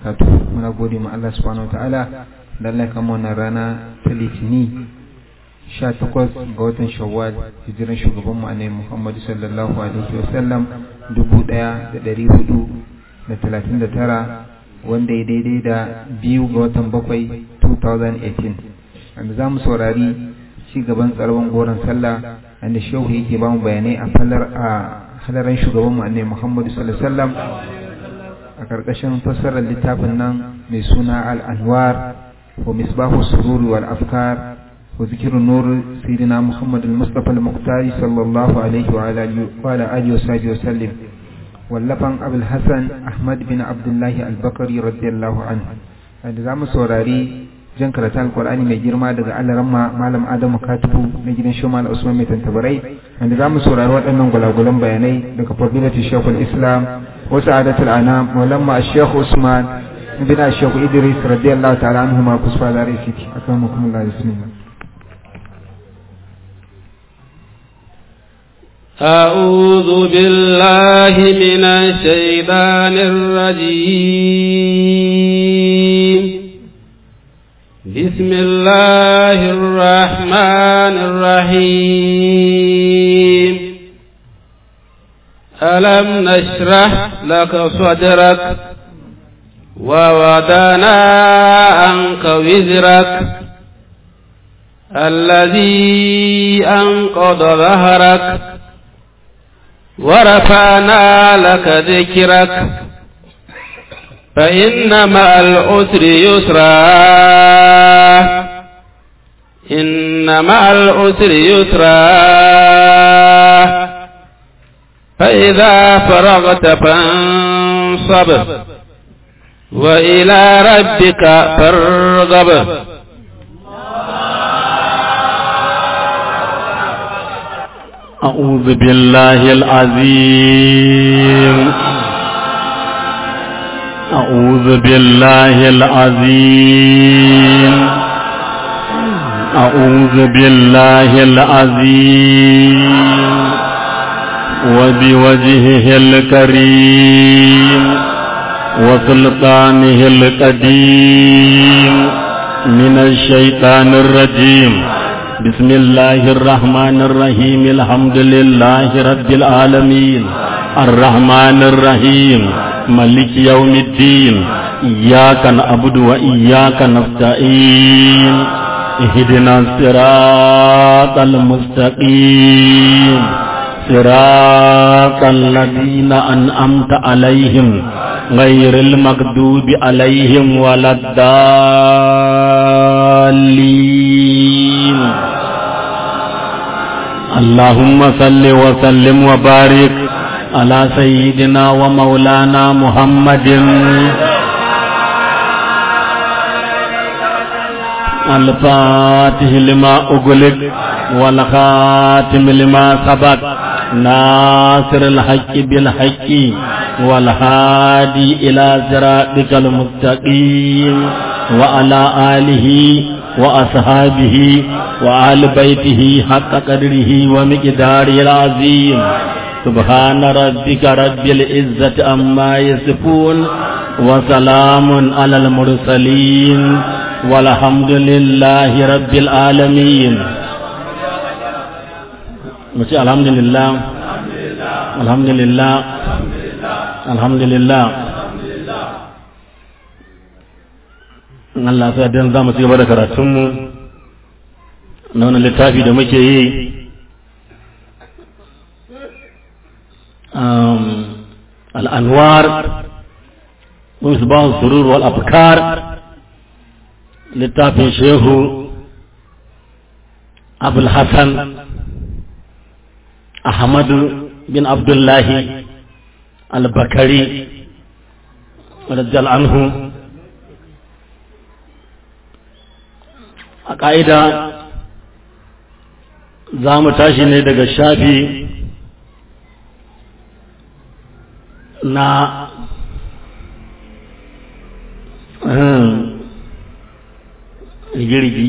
barakatuh muna gode ma Allah subhanahu wataala da Allah kama wannan rana ta litini 18 ga watan shawwal hijiran shugaban mu annabi Muhammad sallallahu alaihi wasallam 1439 wanda ya daidai da biyu ga watan bakwai 2018 wanda za mu saurari ci gaban tsarwan goron sallah wanda shehu yake ba mu bayanai a falar a halaran shugaban mu annabi Muhammad sallallahu alaihi wasallam a karkashin fassarar littafin nan mai suna al-anwar wa misbahu sururi wal afkar wa zikrun nur sayyidina Muhammad al-Mustafa al-Muqtari sallallahu alaihi wa ala alihi wa sahbihi wa sallim wallafan Abul Hasan Ahmad bin Abdullah al-Bakari radiyallahu anhu da zamu saurari jan karatu alkur'ani mai girma daga alaramma malam adamu katibu na gidan shomal usman mai tantabarai wanda za mu saurari waɗannan gulagulan bayanai daga fadilati shekul islam wa sa'adatul anam maulamma shekhu usman bin shekhu idris radiyallahu ta'ala anhu ma kusfa da rifiki akan mukumullah bismillah أعوذ بالله من الشيطان الرجيم بسم الله الرحمن الرحيم ألم نشرح لك صدرك ووضعنا عنك وزرك الذي أنقض ظهرك ورفعنا لك ذكرك فإن مع العسر يسرا إن مع العسر يسرا فإذا فرغت فانصب وإلى ربك فارغب أعوذ بالله العظيم أعوذ بالله العظيم أعوذ بالله العظيم وبوجهه الكريم وسلطانه القديم من الشيطان الرجيم بسم الله الرحمن الرحيم الحمد لله رب العالمين الرحمن الرحيم ملك يوم الدين إياك نعبد وإياك نستعين اهدنا الصراط المستقيم صراط الذين أنعمت عليهم غير المغضوب عليهم ولا الضالين اللهم صل وسلم وبارك على سيدنا ومولانا محمد الفاتح لما أغلق والخاتم لما سبق ناصر الحق بالحق والهادي إلى صراطك المستقيم وعلى آله وأصحابه وآل بيته حق قدره ومقداره العظيم سبحان ربك رب العزة عما يصفون وسلام على المرسلين والحمد لله رب العالمين مشي الحمد لله الحمد لله الحمد لله Allah sa dan za mu ci gaba da karatunmu na wannan littafi da muke yi al'anwar misbah surur wal afkar littafin shehu abul hassan ahmadu bin abdullahi al-bakari radiyal anhu a ƙa'ida za mu tashi ne daga shafi na rigirgi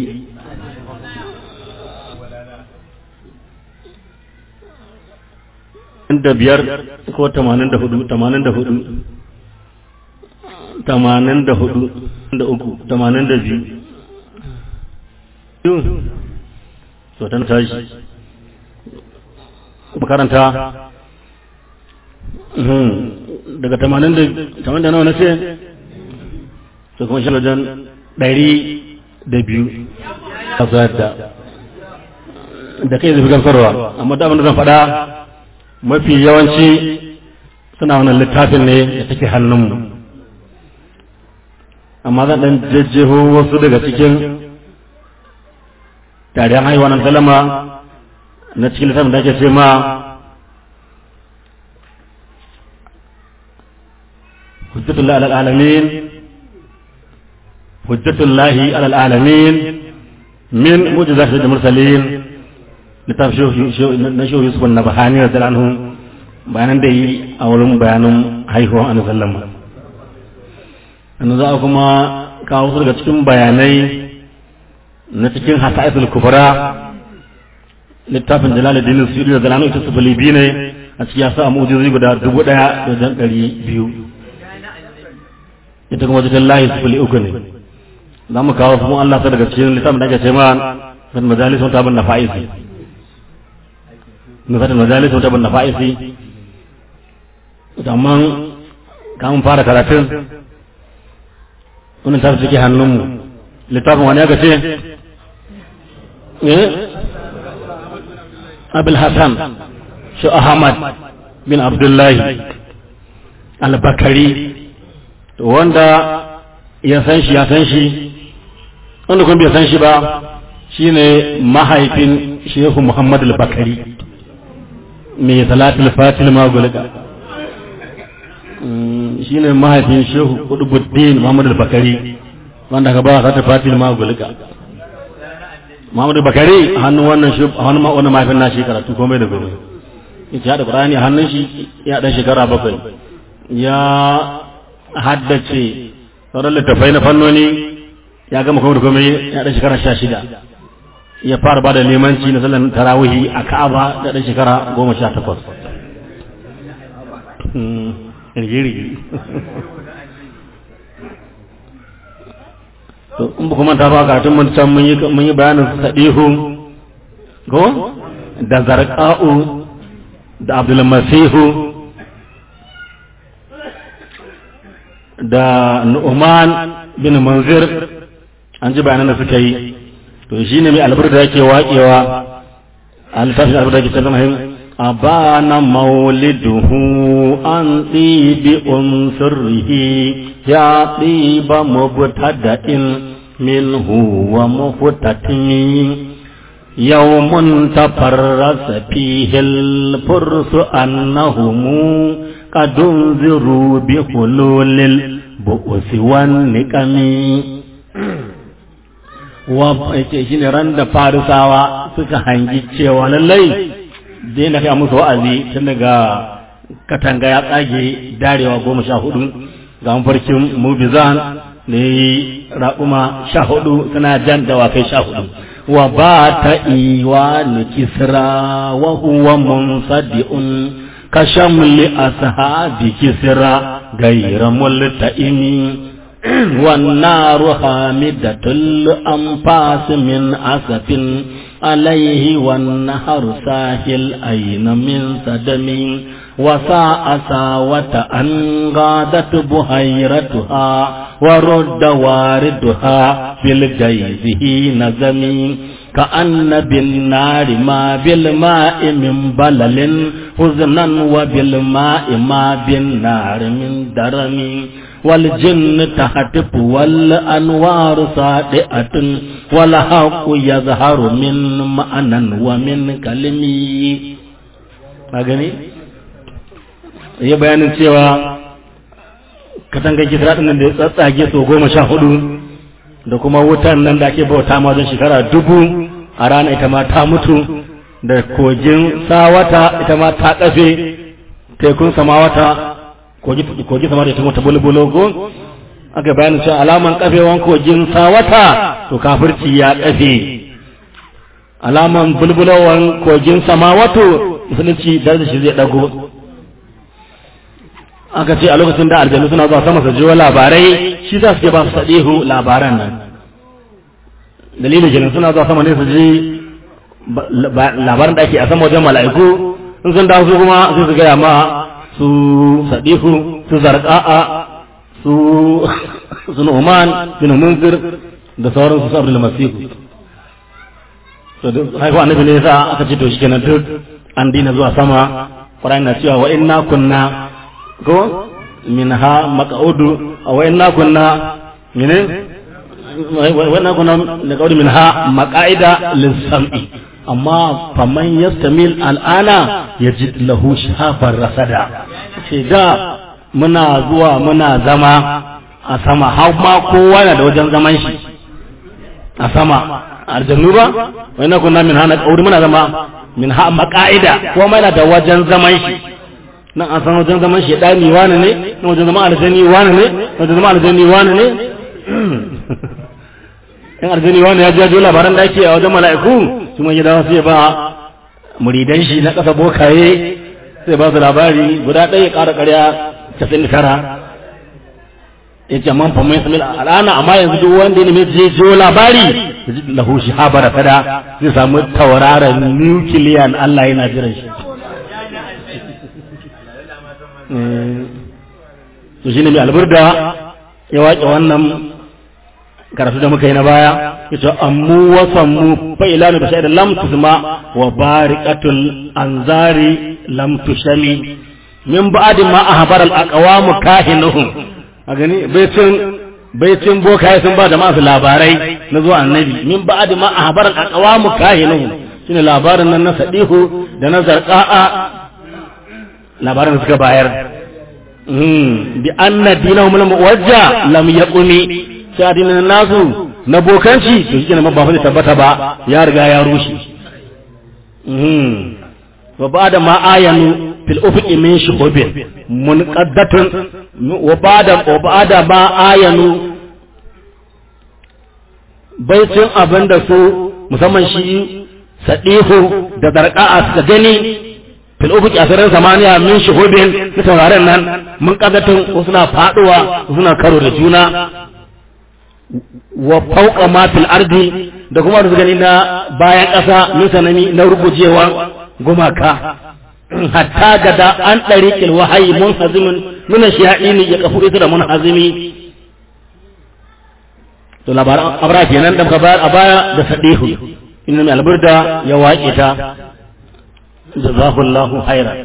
da biyar ko tamanin da hudu tamanin da hudu tamanin da hudu da uku tamanin da biyu to ta tashi makaranta daga tamanin da tamanin da nawa na ce to kuma shi wajen ɗari da biyu a da da kai zafi gamsarwa amma da abin da zan faɗa mafi yawanci suna wannan littafin ne da take hannunmu amma zan ɗan jajjeho wasu daga cikin tarihan haihuwa na salama na cikin littafin da ake ce ma hujjatullahi alal alamin hujjatullahi alal alamin min mujizat da mursalin littafin na shehu yusuf na bahani da anhu bayanan da yi a wurin bayanin haihuwa a sallama yanzu za a kuma kawo su daga cikin bayanai na cikin hasa'isul kubra littafin jalaluddin suyudi da zalanu ita sufuli biyu ne a cikin yasa mu'jizozi guda dubu ɗaya da jan ɗari biyu ita kuma cikin layi sufuli uku ne za mu kawo su Allah ta daga cikin littafin da ake ce ma kan majalis wata bin nafa'isi nufatin majalis wata bin nafa'isi amma kamun fara karatun wannan tafi suke hannunmu littafin wani aka ce abul hassan shi ahmad bin abdullahi al-bakari wanda ya san shi ya san shi wanda kuma bai san shi ba shine mahaifin shehu muhammad al-bakari mai salatul fatil magulga shi ne mahaifin shehu kudubuddin muhammadu bakari wanda ka ba sa ta fatil ma gulika muhammadu bakari a hannun wannan shi a hannun wannan mahaifin nashi karatu komai da gobe yace ya da qur'ani a hannun shi ya dan shekara bakwai ya haddace sauran littafai na fannoni ya gama komai da komai ya dan shekara sha shida ya fara ba da limanci na sallan tarawihi a ka'aba da dan shekara goma sha takwas rigirigi to in ba kuma ta ba karatun mun can mun yi mun yi bayanin sadihu ko da zarqa'u da abdul masihu da nu'man bin manzir an ji bayanan da suka yi to shine mai albarka yake waƙewa a littafin albarka yake cewa أبان مولده عن طيب أنصره يا طيب مبتدأ منه ومفتتم يوم تفرس فيه الفرس أنهم قد انذروا بحلول البؤس والنكم wa shi ne ran da farisawa suka hangi cewa lallai zai na kai musu wa'azi tun daga katanga ya tsage darewa goma sha hudu ga mafarkin mubizan da ya yi raƙuma sha hudu suna jan dawakai sha hudu wa ba ta iwa ni kisra wa huwa munsaddi'un ka shamli ashabi kisra gaira multa'imi والنار حامدة الأنفاس من أسف عليه والنهر ساهل أين من سدم وساء ساوة أن غادت بهيرتها ورد واردها بالجيزه نزم كأن بالنار ما بالماء من بلل حزنا وبالماء ما بالنار من درم والجن تهتف والأنوار صادئة والحق يظهر من معنى ومن كلمي magani ya bayanin cewa katangar gidra ɗin da ya tsatsage so goma sha hudu da kuma wutan nan da ake bauta ma wajen shekara dubu a rana ita ma ta mutu da kogin sawata ita ma ta kafe tekun samawata kogi sama da ita mata bulbulo ko aka bayanin cewa alaman kafewan kogin sawata to kafirci ya kafe alaman bulbulowan kogin samawato musulunci da shi zai dago aka ce a lokacin da aljanu suna zuwa sama su jiwo labarai shi za su ke ba su sadihu labaran nan dalilin kenan suna zuwa sama ne su ji labaran da ake a sama wajen mala'iku in sun dawo su kuma sai su gaya ma su sadihu su zarqa'a su su nu'man bin munzir da sauran su abdul masihu to haifu annabi ne yasa aka ce to shi kenan duk an dina zuwa sama Qur'ani na cewa wa inna kunna ko minha maq'udu wa inna kunna mene wa inna kunna naq'udu minha maq'ida lis-sam'i amma faman yastamil al'ana yajid lahu shafar rasada ce da muna zuwa muna zama a sama har ma kowa na da wajen zaman shi a sama aljannu ba wai na kunna min hana kauri muna zama min ha maqaida ko mai da wajen zaman shi nan an san wajen zaman shi dani wani ne nan wajen zaman aljani wani ne wajen zaman aljani wani ne in aljani wani ya jajo labaran da ake a wajen mala'iku su mai gida sai ba muridan shi na kasa bokaye sai ba su labari guda ɗaya ƙara ƙarya casa'in da tara ya ce man famai samil al'ana amma yanzu duk wanda ya nemi zai jiyo labari da ji lahu shi habara fada zai samu tauraron nukiliyan Allah yana jiran shi to shine mai alburda ya waƙe wannan karatu da muka yi na baya ya ce ammu wa sammu fa ilanu bi shay'in lam tusma wa bariqatul anzari lam tushami min ba'di ma ahbar al aqwam kahinuhum a gani baitin baitin bokaye sun ba jama'a su labarai na zuwa annabi min ba'di ma ahbar al aqwam kahinuhum shine labarin nan na sadihu da na zarqa'a labarin da suka bayar bi anna dinahum lam wajja lam yaqumi sai addinin nasu na bokanci to shi kenan ba fa tabbata ba ya riga ya rushe wa ba'da ma ayanu fil ufuqi min shuhubin munqaddatun wa ba'da wa ba'da ma ayanu baitin abinda su musamman shi sadihu da darqa'a suka gani fil ufuqi asirin samaniya min shuhubin na tauraron nan mun kaddatun suna faduwa suna karo da juna wa fauka ma fil ardi da kuma da gani na bayan ƙasa min sanami na rugujewa gumaka hatta gada an ɗariƙil wahayi mun hazimin nuna shihaɗini ya kafu ita da mun hazimi to labaran abra kenan da muka bayar a baya da sadihu inna mai alburda ya waƙe ta jazahullahu khairan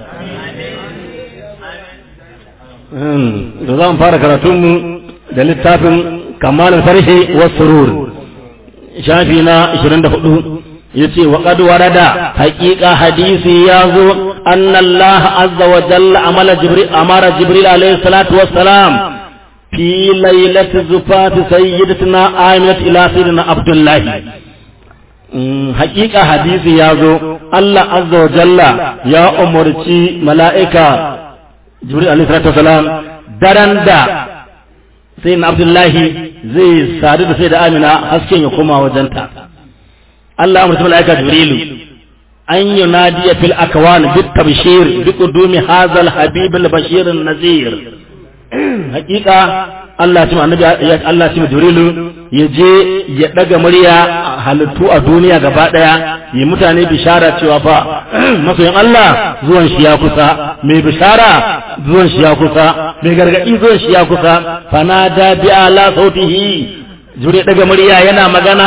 da za mu fara karatunmu da littafin kamal farhi wa surur shafi na 24 yace wa qad warada haqiqa hadisi yazo anna Allah azza wa jalla amala jibril amara jibril alayhi salatu wassalam fi lailati zufat sayyidatina aminat ila sayyidina abdullah haqiqa hadisi yazo Allah azza wa jalla ya umurci mala'ika jibril alayhi salatu wassalam daren da sai na abdullahi zai sadu da sai da amina hasken ya koma wajenta Allah amurta mala'ika jibrilu an yi nadiya fil akwan bit tabshir bi qudumi hadha al habib al bashir an nazir hakika Allah ya annabi Allah ya jibrilu ya je ya daga murya halittu a duniya gaba daya yi mutane bishara cewa fa masoyin Allah zuwan shi ya kusa mai bishara zuwan shi ya kusa mai gargadi zuwan shi ya kusa fanada bi ala sautihi jure daga murya yana magana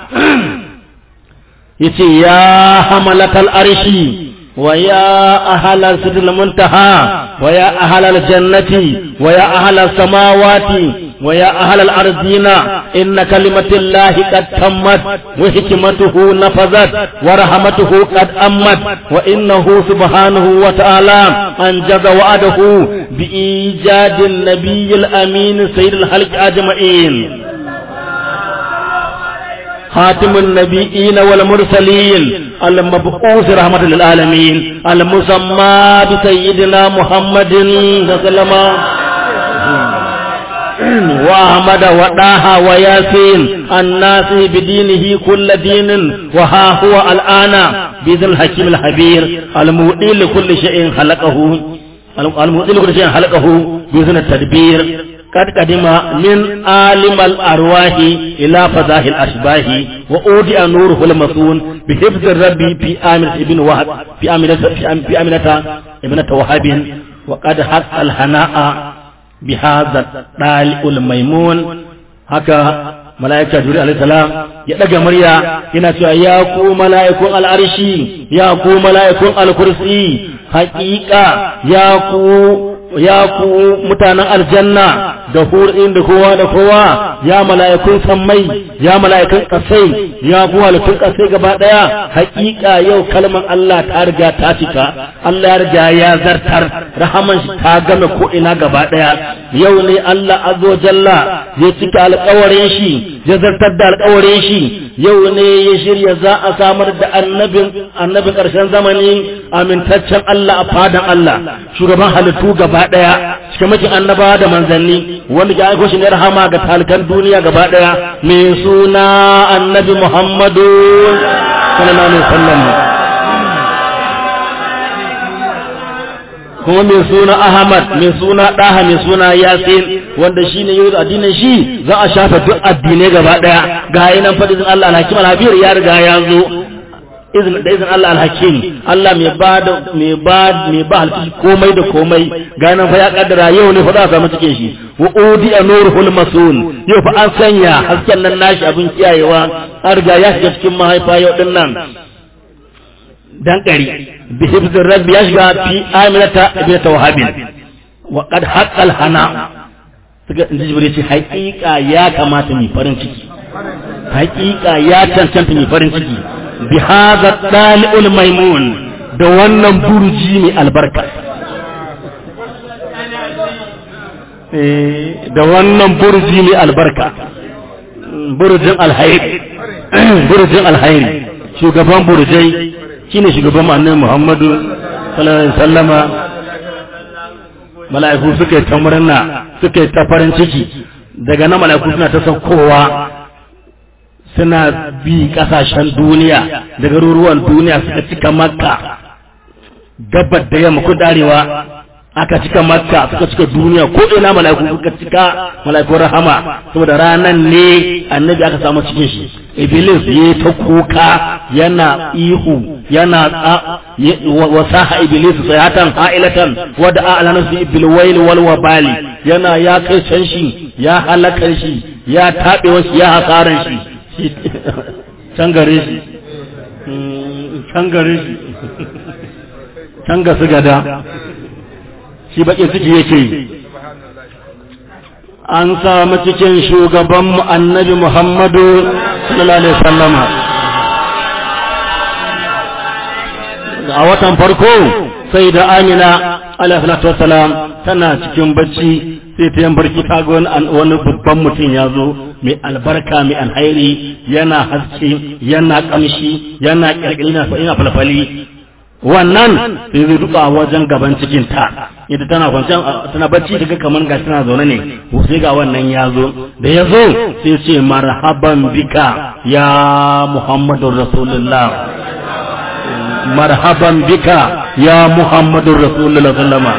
yace ya hamalatal arshi wa ya ahlal sidil muntaha wa ya ahlal jannati wa ya ahlal samawati ويا أهل الأرضين إن كلمة الله قد تمت وحكمته نفذت ورحمته قد أمت وإنه سبحانه وتعالى أنجز وعده بإيجاد النبي الأمين سيد الخلق أجمعين خاتم النبيين والمرسلين المبعوث رحمة للعالمين المسمى بسيدنا محمد صلى الله عليه وسلم وأحمد وداها وياسين الناس بدينه كل دين وها هو الآن بإذن الحكيم الحبير المؤدي لكل شيء خلقه المؤذن كل شيء حلقه بإذن التدبير قد قدم من عالم الأرواح إلى فضاه الأشباه وأودع نوره المصون بحفظ الرب في آمنة ابن وهب في آمنة في آمنة ابنة وهب وقد حق الهناء بهذا الطالع الميمون هكا mala'ika juri alayhi salam ya daga murya yana cewa ya ku mala'ikun al'arshi ya ku mala'ikun al-kursi haƙiƙa ya ku ya ku mutanen aljanna da hurin da kowa da kowa ya mala'ikun sammai ya mala'ikun kasai ya ku halittun kasai gaba daya haƙiƙa yau kalmar Allah ta riga ta cika Allah ya riga ya zartar rahaman shi ta game ko ina gaba daya yau ne Allah azza jalla ya cika alƙawarin shi ya zartar da alƙawarin shi yau ne ya shirya za a samar da annabin annabin ƙarshen zamani amintaccen Allah a fadan Allah shugaban halittu gaba daya cikamakin annabawa da manzanni wanda ya aiko shi ne rahama ga talikan duniya gaba daya mai suna annabi Muhammadu sallallahu alaihi wasallam kuma mai suna Ahmad mai suna Daha mai suna Yasin wanda shi ne yau da addinin shi za a shafa duk addinai gaba daya ga yanan fadin Allah alhakim alhabir ya riga ya zo izin da izin Allah alhakim Allah mai ba da mai ba mai ba halki komai da komai ga nan fa ya kaddara yau ne fa za a samu cikin shi wa udi anurul masun yau fa an sanya hasken nan nashi abin kiyayewa an riga ya shiga cikin mahaifa yau din nan dan kari bi hifzir rabbi ya shiga fi aminata ibn tawhabin wa qad haqqal hana suka inji jibril ce haƙiƙa ya kamata mu farin ciki haƙiƙa ya cancanta mu farin ciki bi hadha dali'ul maimun da wannan burji mai albarka da wannan burji mai albarka burjin alhairi burjin alhairi shugaban burjai shine shugaban annabi Muhammadu sallallahu alaihi wasallama mala'iku suka yi ta murna suka yi ta farin ciki daga nan mala'iku suna ta saukowa suna bi kasashen duniya da garuruwan duniya suka cika makka gabar da yamma ko darewa aka cika makka suka cika duniya ko ina mala'iku suka cika mala'ikun rahama saboda ranan ne annabi aka samu cikin shi iblis ya ta kuka yana ihu yana wasaha iblis sayatan ha'ilatan wada a'lana fi bil wail wal wabali yana ya kai can shi ya halakar shi ya tabe shi ya hasaran shi can gare shi can gare shi can ga su gada shi baƙin ciki yake yi an samu cikin shugabanmu annabi muhammadu sallallahu alaihi wasallama a watan farko sai da amina alaihi wassalam tana cikin bacci sai ta yan barki ta ga wani babban mutum ya zo mai albarka mai alhairi yana haske yana kamshi yana kirkiri na ina falfali wannan sai zai duka a wajen gaban cikin ta ita tana kwanciyar tana bacci daga kamar ga tana zaune ne sai ga wannan ya zo da ya zo sai ce marhaban bika ya muhammadu rasulullah marhaban bika ya muhammadu rasulullah sallama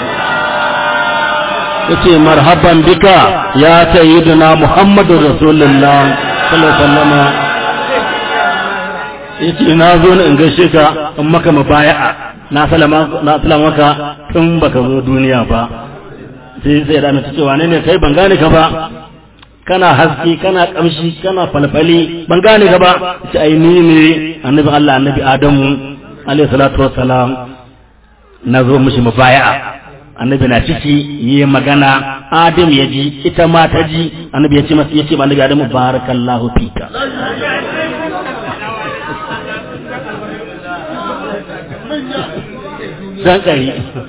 ya ce marhaban bika ya sayyiduna muhammadu rasulullah sallama yace na zo ne in gaishe ka in maka mabaya'a na salama na salama maka tun baka zo duniya ba sai sai da mace cewa ne ne kai ban gane ka ba kana haske kana kamshi kana falfali ban gane ka ba ce ai ni ne annabi Allah annabi Adamu alaihi salatu wassalam na zo mishi mabaya'a annabi na ciki yi magana Adam ya ji ita ma ta ji annabi ya ce masa ya ce annabi Adamu barakallahu fika dan ƙari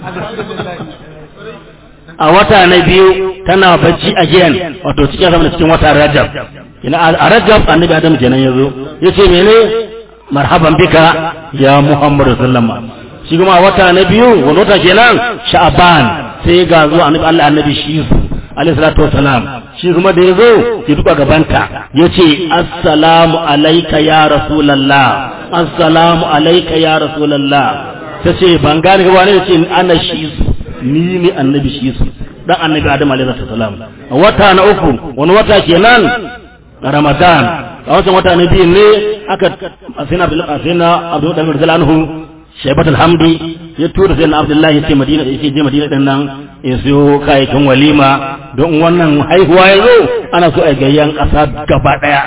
a wata na biyu tana bacci a giyan wato cikin zama da cikin wata rajab ina a rajab annabi adam kenan yazo yace mene marhaban bika ya muhammadu sallama shi kuma a wata na biyu wani wata kenan sha'aban sai ga zo annabi Allah annabi shi alaihi salatu wassalam shi kuma da yazo ya duka gabanta yace assalamu alayka ya rasulullah assalamu alayka ya rasulullah ta ce ban gane gaba ne ce ana shi ni ne annabi shi su dan annabi adam alaihi salam wata na uku wani wata kenan ramadan a wancan wata na biyu ne aka asina asina abdul dalil anhu shaibat alhamdi ya tura sai na abdullahi sai madina da yake je madina din nan ya siyo kayayyakin walima don wannan haihuwa ya zo ana so a gayyan ƙasa gaba ɗaya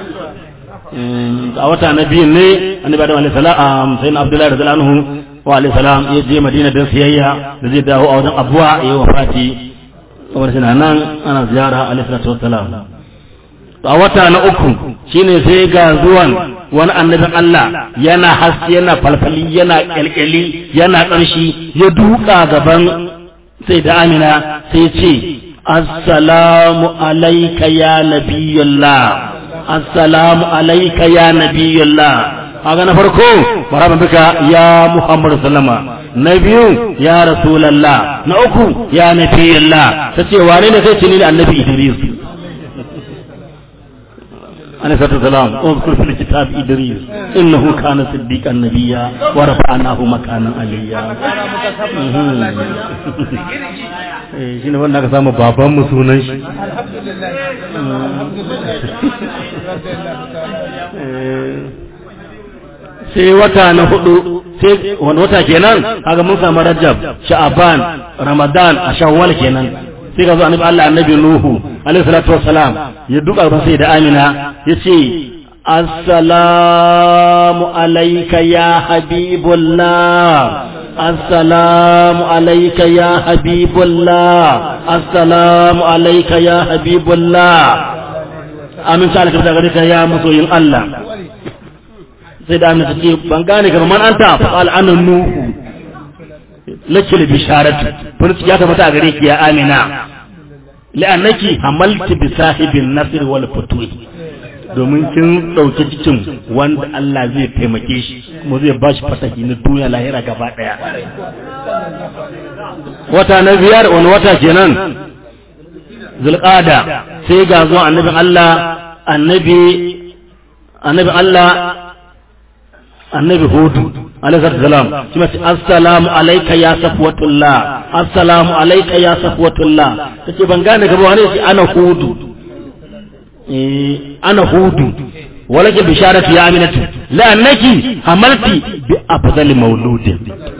a wata na biyu ne annabi adam alaihi salam sai na abdullahi radiyallahu anhu wa alaihi salam ya je madina don siyayya da zai dawo a wajen abuwa ya yi wafati kamar shi nan ana ziyara alaihi salatu wassalam a wata na uku shine sai ga zuwan wani annabin Allah yana haske yana falfali yana kyalkyali yana ƙarshi ya duka gaban sai da amina sai ce assalamu alaika ya nabiyullah assalamu alaika ya nabiyullah kaga na farko marhaban bika ya muhammad sallama na biyu ya rasulallah na uku ya nabiyullah tace wane ne sai ce ni annabi idris عليه الصلاة والسلام اذكر في الكتاب إدريس إنه كان صديقا نبيا ورفعناه مكانا عليا shi ne wanda aka samu baban mu sunan shi sai wata na hudu sai wani wata kenan kaga mun samu rajab sha'aban ramadan a shawwal kenan sai ga zo annabi Allah annabi Nuhu alaihi salatu wassalam ya duka ba sai da Amina yace assalamu alayka ya habibullah assalamu alayka ya habibullah assalamu alayka ya habibullah amin ta alaka daga ka ya masoyin Allah sai da Amina tace ban gane ka man anta fa qala ana Nuhu lakil bisharatu furci ya tabbata a gare ki ya amina la'annaki hamalti bi sahibin nasr wal futuh domin kin dauki cikin wanda Allah zai taimake shi kuma zai bashi fasahi na duniya lahira gaba daya wata na biyar wani wata kenan zulqada sai ga zuwa annabin Allah annabi annabi Allah annabi hudu alaihi salam shi mace assalamu alayka ya safwatullah assalamu alayka ya safwatullah tace ban gane ka ba wani shi ana hudu eh ana hudu walaki bisharatu ya aminatu la annaki hamalti bi afdali mauludin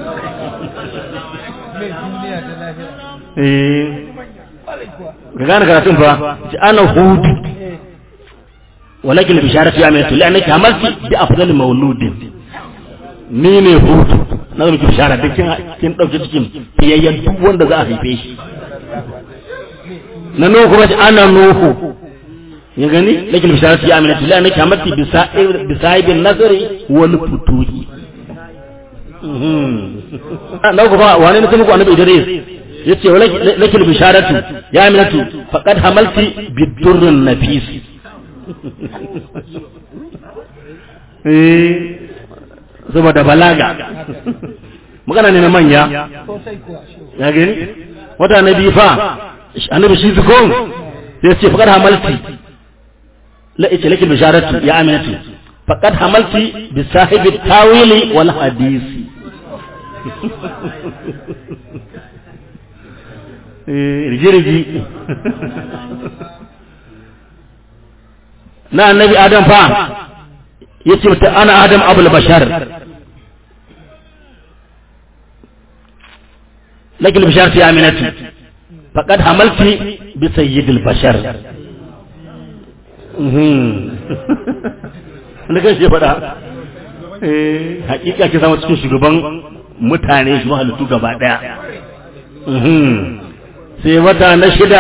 eh ga gane karatun fa ana hudu walakin bisharatu ya aminatu la annaki hamalti bi afdali mauludin ni ne hutu na zama ki bishara duk kin ɗauki cikin fiyayyen duk wanda za a haife shi na nuhu kuma ana nuhu ya gani lakin bishara ta yi amina tuli ana kyamati bisa'ibin nasari wani futuhi na kuma wane na muku annabi idris ya ce wa lakin bisharatu ya aminatu faqad hamalti bidurrin nafisi eh saboda balaga magana ne na manya ya gani wata na biyu fa annabi shi zukon sai ce faqad hamalti la ita laki bisharatu ya aminatu faqad hamalti bi sahibi tawili wal hadisi rigi-rigi na annabi adam fa yace mata ana adam abul bashar lakin bashar fi aminati faqad hamalti bi sayyidil bashar na kan shi faɗa hakika ke zama cikin shugaban mutane shi halittu gaba ɗaya sai wata na shida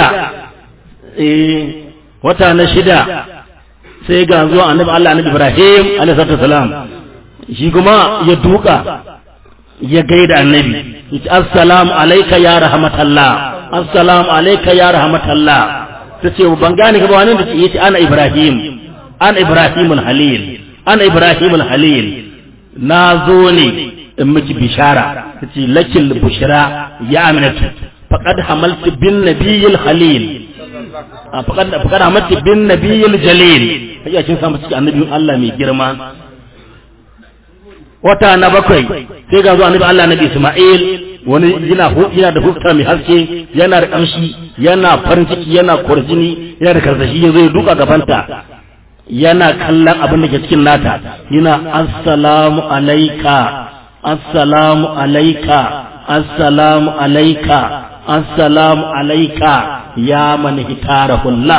wata na shida sai ga zuwa annabi Allah annabi Ibrahim alaihi salam shi kuma ya duka ya gaida annabi yace assalamu alayka ya rahmatallah assalamu alayka ya rahmatallah tace ban gane ka ba wani da yace ana Ibrahim ana Ibrahim halil ana Ibrahim halil na zo ne in miki bishara tace lakil bushra ya aminatu faqad hamaltu bin nabiyil halil faqad faqad hamaltu bin nabiyil jalil kai kin samu cikin annabin Allah mai girma wata na bakwai sai ga zuwa annabi Allah nabi Isma'il wani yana yana da hufta mai haske yana da kamshi yana farin ciki yana kwarjini yana da karsashi ya zo ya duka gabanta yana kallon abin da ke cikin nata yana assalamu alaika assalamu alaika assalamu alaika assalamu alaika ya man hitarahullah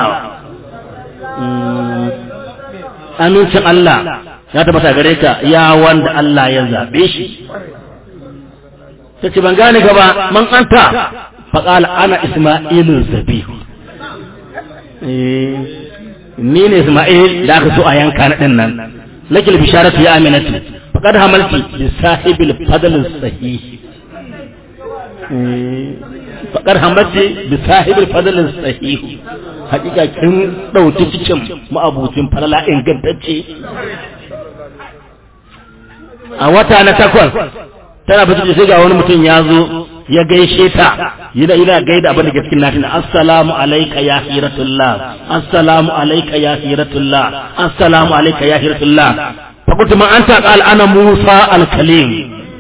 amincin Allah ya tabbata gare ka ya wanda Allah ya zabe shi ta ce ban gane gaba man anta faƙala ana isma'ilun zabihu ni ne isma'il da aka so a yanka na ɗin nan lakil bisharatu ya aminatu faqad hamalti bi sahibil fadl sahih faqad hamalti bi sahibil fadl sahih hakika kin dauki cikin ma'abucin falala ingantacce a wata na takwas tana fito sai ga wani mutum ya zo ya gaishe ta yana yana gaida abin da ke cikin natin assalamu alayka ya hiratullah assalamu alayka ya hiratullah assalamu alayka ya hiratullah fa kuntu ma anta qal ana musa al kalim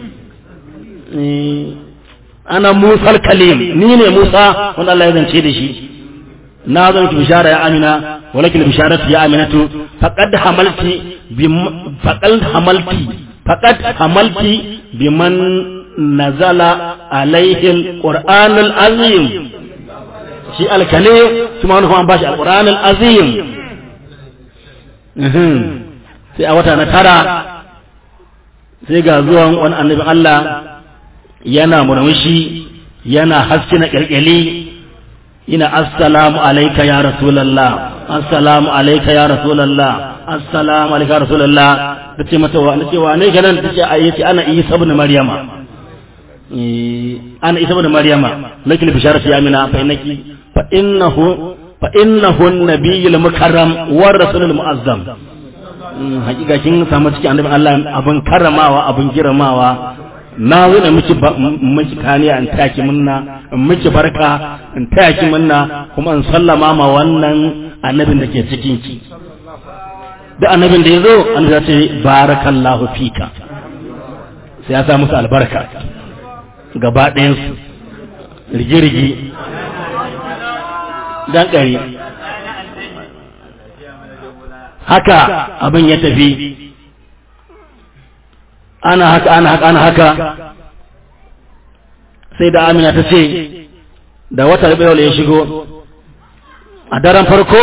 ana musa al kalim ni ne musa wanda Allah ya zance da shi na zo miki bishara ya amina walakin bisharatu ya aminatu faqad hamalti bi faqad hamalti faqad hamalti biman nazala alaihi alquran alazim shi alkale kuma wani kuma bashi alquran alazim sai a wata na tara sai ga zuwan wani annabi Allah yana murmushi yana haske na kyalkyali ina assalamu alayka ya rasulullah assalamu alayka ya rasulullah assalamu alayka ya rasulullah tace mata wa nace wa ne ganan tace ayyati ana isa ibn maryama ana isa ibn maryama lakil bisharati ya mina fa innaki fa innahu fa innahu an-nabiyyul mukarram wa rasulul muazzam hakika kin samu cikin annabi Allah abin karramawa abin girmamawa na zo da miki miki kaniya in taki munna in miki barka in taki munna kuma in sallama ma wannan annabin da ke cikin ki da annabin da ya zo annabi ya ce barakallahu fika sai ya sa musu albarka gaba ɗayan su rigi-rigi dan ƙari haka abin ya tafi ana haka ana haka ana haka sai da amina ta ce da wata rabewa ya shigo a daren farko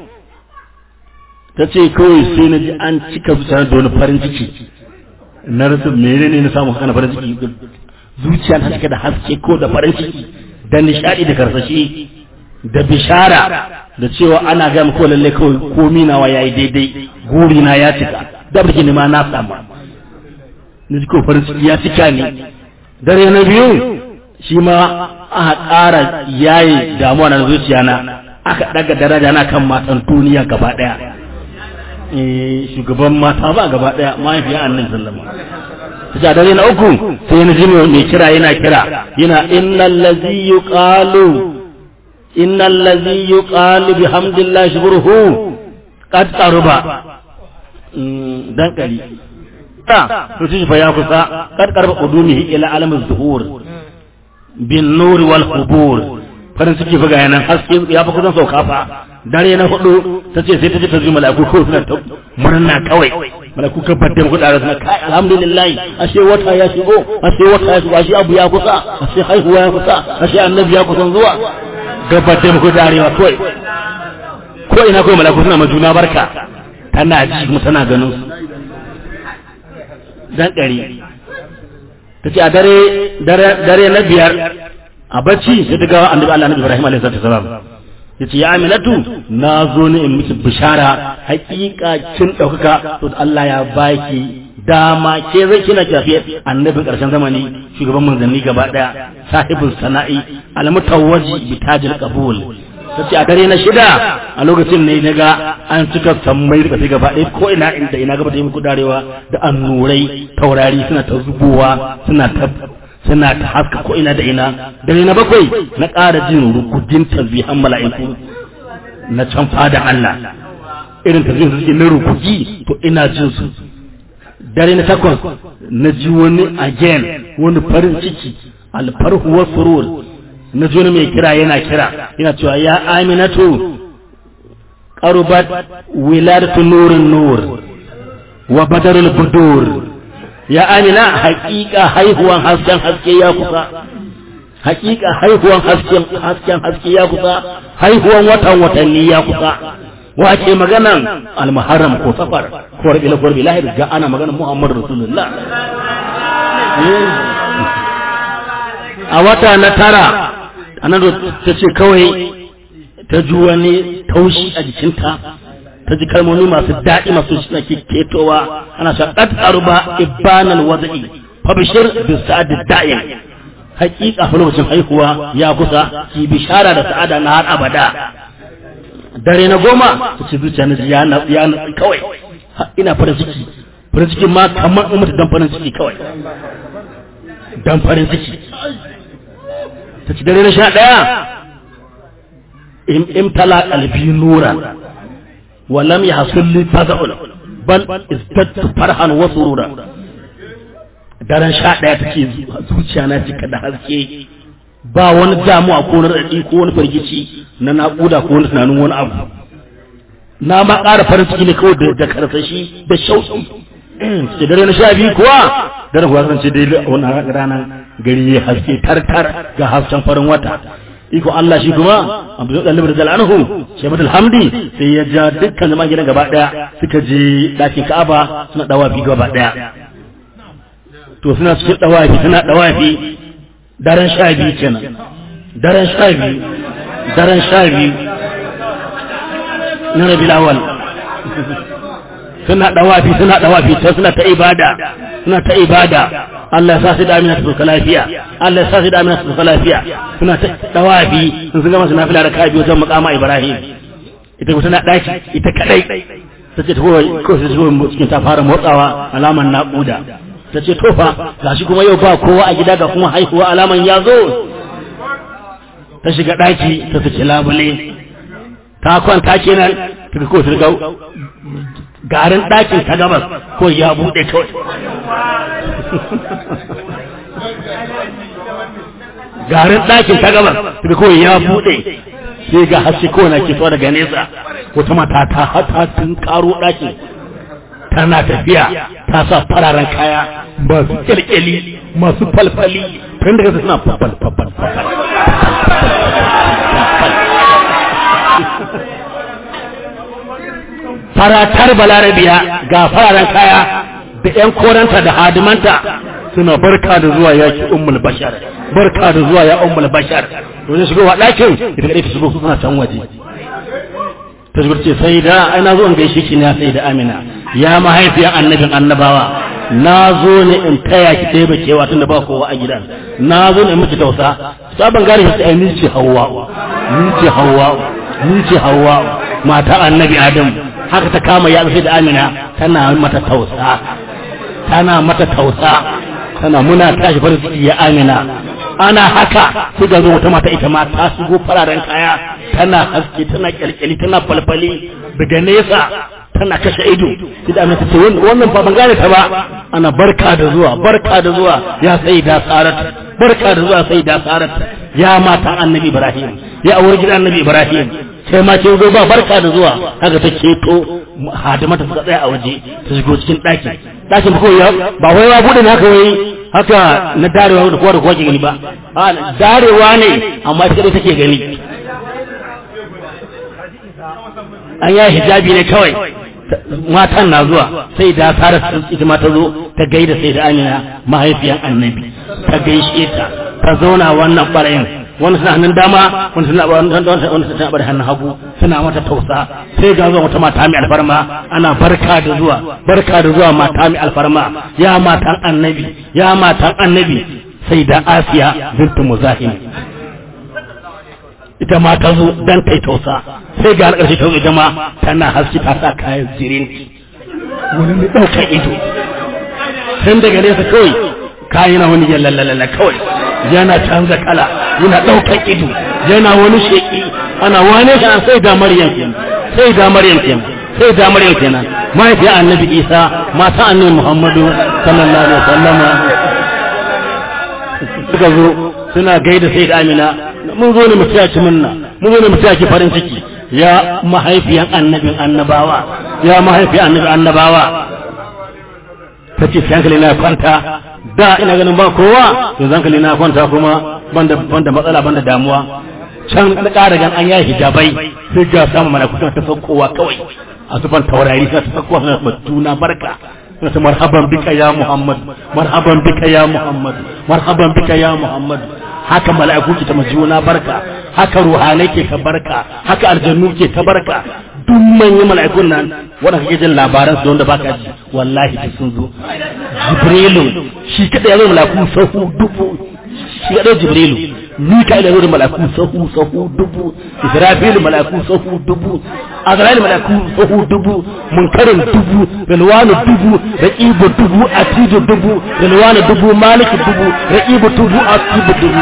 ta ce kawai sai na ji an cika zuciya da wani farin ciki na rasu mene ne na samu haka farin ciki zuciya ta cika da haske ko da farin ciki da nishadi da karsashi da bishara da cewa ana ga ko lalle kawai komi nawa yayi daidai guri na ya cika da biki ne ma na samu na ji ko farin ciki ya cika ne dare na biyu shi ma aka ƙara yayi damuwa na zuciya na aka daga daraja na kan matan duniya gaba daya eh shugaban mata ba gaba daya mahaifiya annabi sallama ta dare na uku sai na ji mai kira yana kira yana innal ladzi yuqalu innal ladzi yuqalu bihamdillahi shukruhu qad qaruba dan kari ta to shi fa ya kusa qad qarba qudumihi ila alamuz zuhur bin nur wal qubur farin ciki fa ga yanan haske ya fa kusan sauka fa dare na hudu ta ce sai ta ji ta ji mala'iku ko suna ta murna kawai mala'iku ka fadda mu da suna kai alhamdulillah ashe wata ya shigo ashe wata ya shigo ashe abu ya kusa ashe haihuwa ya kusa ashe annabi ya kusan zuwa gabar da muku darewa kawai ko ina kawai mala'iku suna majuna barka tana ji kuma tana ganin su dan ɗari ta ce a dare dare na biyar a bacci sai ta ga annabi Allah annabi Ibrahim alaihi salatu wasalam yace ya Aminatu na zo ne in miki bishara hakika kin daukaka to Allah ya baki dama ke zai kina tafiya annabin karshen zamani shugaban manzanni gaba daya sahibul sana'i almutawwaji bi tajil qabul tace a dare na shida a lokacin ne naga an cika sammai da gaba ɗaya ko ina inda ina gaba da yi muku darewa da annurai taurari suna ta zubowa suna ta suna ta haska ko ina da ina dare na bakwai na ƙara jin rukudin tasbihan mala'iku na can fada Allah irin tasbihin suke na rukuki to ina jin su dare na takwas na ji wani again wani farin ciki alfarhu wa surur na joni mai kira yana kira yana cewa ya aminatu qarubat wiladatu nurin nur wa badarul budur ya amina haƙiƙa haihuwan hasken haske ya kusa haƙiƙa haihuwan hasken hasken haske ya kusa haihuwan watan watanni ya kusa wace maganan almuharram ko safar ko rabiul ko rabiul lahir ga ana maganan muhammadu rasulullah a wata na tara annabi ta ce kawai ta ji wani taushi a jikinta ta ji kalmomi masu daɗi masu suna ketowa ana sha qad arba ibanal wada'i fa bishir bi sa'ad da'im haƙiƙa fa lokacin haihuwa ya kusa ki bishara da sa'ada na har abada dare na goma ta ce zuciya na ya na ya na kawai ina farin ciki farin ciki ma kamar in mutu dan farin ciki kawai dan farin ciki ta ci dare na sha ɗaya imtala qalbi nuran wa lam yahsul li faza'un bal izdadtu farhan wa surura daren sha ɗaya take zuciya na cika da haske ba wani damuwa ko wani raɗi ko wani firgici na naƙuda ko wani tunanin wani abu na ma ƙara farin ciki ne kawai da karsashi da shauƙi ce dare na sha biyu kuwa dare kuwa kan ce dai wannan ranar gari ya haske tartar ga hasken farin wata iko Allah shi kuma Abdul Dalib da Zalanhu Shaybat Alhamdi sai ya ja dukkan zaman gidan gaba daya suka je ɗakin Ka'aba suna dawafi gaba daya to suna cikin dawafi suna dawafi daren sha biyu kenan daren sha biyu daren sha biyu na rabi awal suna dawafi suna dawafi ta suna ta ibada suna ta ibada Allah ya sa su da amina su sauka lafiya Allah ya sa su da amina su sauka lafiya suna ta dawafi sun sun gama su nafila da kabi wajen makama Ibrahim ita kuma tana daki ita kadai ta ce ta ko su zo cikin ta fara motsawa alaman naƙuda ta ce tofa ga shi kuma yau ba kowa a gida ga kuma haihuwa alaman ya zo ta shiga ɗaki ta fice labule ta kwanta kenan ta ko ta riga garin ɗakin ta gabas ko ya buɗe kawai garin ɗakin ta gabas ta ko ya buɗe sai ga haske kowane ke fitowa daga nesa wata mata ta hata tun karo ɗakin tana tafiya ta sa fararen kaya masu kyalkyali masu falfali tun daga suna fafal fafal fafal faratar balarabiya ga fararen kaya da ‘yan koranta da hadimanta suna barka da zuwa yaki ummul bashar barka da zuwa ya ummul bashar wajen shigowa ɗakin ita kaɗai ta shigo suna can waje ta shigo ce sai da ai na zo in gaishe ki na sai da amina ya mahaifiyar annabin annabawa na zo ne in taya ki ɗaya bakewa tun da ba kowa a gidan na zo ne in miki tausa sabon gari ya tsaye ni ce hawa ni ce hawa ni ce hawa mata annabi adam haka ta kama ya sai da amina tana mata tausa tana mata tausa tana muna tashi farin ciki ya amina ana haka sai ga zo wata mata ita ma ta shigo fararen kaya tana haske tana kyalkyali tana falfali daga nesa tana kashe ido sai da ta ce wannan fa ban gane ta ba ana barka da zuwa barka da zuwa ya sai da sarat barka da zuwa sai da sarat ya mata annabi ibrahim ya aure gidan annabi ibrahim sai ma ce zo ba barka da zuwa haka ta keto hadimata suka tsaya a waje ta shigo cikin ɗaki ɗakin ba ya ba wai ya bude ne haka wai haka na darewa da kowa da kowa ke gani ba a darewa ne amma ita kadai take gani an yi hijabi ne kawai matan na zuwa sai da fara ita ma ta zo ta gaida sai da amina mahaifiyan annabi ta gaishe ta ta zauna wannan ɓarayin wani suna hannun dama wani suna wani suna bar hannun hagu suna mata tausa sai ga zuwa wata mata mai alfarma ana barka da zuwa barka da zuwa mata mai alfarma ya matan annabi ya matan annabi sai da asiya bintu muzahim ita ma ta zo dan kai tausa sai ga alƙarshe ta zo ita ma tana haske ta sa kayan zirin wani mai ɗaukar ido tun daga nesa kawai kayan wani yallalalala kawai yana canza kala yana ɗaukar ido yana wani sheƙi ana wane shi an sai da maryam kenan sai da maryam kenan sai da maryam kenan mahaifiyar annabi isa mata annabi muhammadu sallallahu alaihi wasallama suka zo suna gaida sai da amina mun zo ne mu taya ki munna mun zo ne mu taya ki farin ciki ya mahaifiyan annabin annabawa ya mahaifiyan annabin annabawa ta ce sai hankali na kwanta da ina ganin ba kowa yanzu hankali na kwanta kuma banda banda matsala banda damuwa can da ƙara gan an yi hijabai sai ga samun malaku suna ta saukowa kawai a sufan taurari suna ta saukowa suna ta juna barka suna ta marhaban bika ya muhammad marhaban bika ya muhammad marhaban bika ya muhammad haka mala'iku ke ta juna barka haka ruhanai ke ta barka haka aljannu ke ta barka duk manyan mala'ikun nan wanda kake jin labaran su wanda baka ji wallahi duk sun zo jibrilu shi kada ya zo mala'iku sahu dubu shi kada jibrilu mika'il ya zo da mala'iku sahu sahu dubu israfil mala'iku sahu dubu azrail mala'iku sahu dubu munkarin dubu rilwanu dubu raqibu dubu atidu dubu rilwanu dubu malik dubu raqibu dubu atidu dubu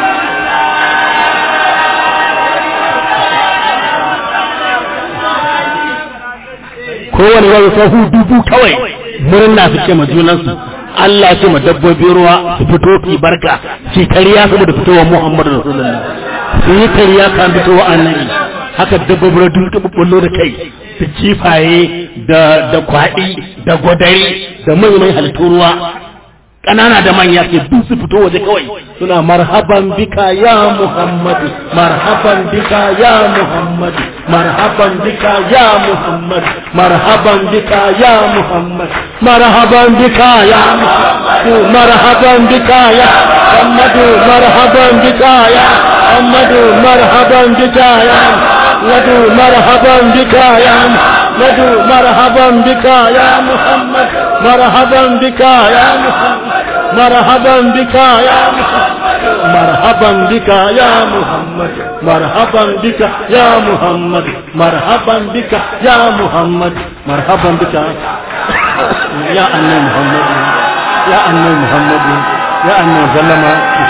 kowane wani sahu dubu kawai murna su ce ma junansu Allah ce ma dabbobin ruwa su fito fi barka su kariya saboda fitowar Muhammadu Rasulullah su yi kariya kan fitowar annabi haka dabbobin ruwa duk tabbullo da kai su kifaye da da kwaɗi da gwadari da manyan halittun ruwa ƙanana da manya ke duk su fito waje kawai suna marhaban bika ya Muhammadu marhaban bika ya Muhammadu marhaban bika ya Muhammad marhaban bika ya Muhammad marhaban bika ya Muhammad marhaban bika ya Muhammad marhaban bika ya Muhammad marhaban bika ya Muhammad marhaban bika ya Muhammad marhaban bika ya Muhammad marhaban bika ya Muhammad مرحبا بك يا محمد مرحبا بك يا محمد مرحبا بك يا محمد مرحبا بك يا محمد مرحبا بك يا أن محمد يا أن محمد يا أن سلم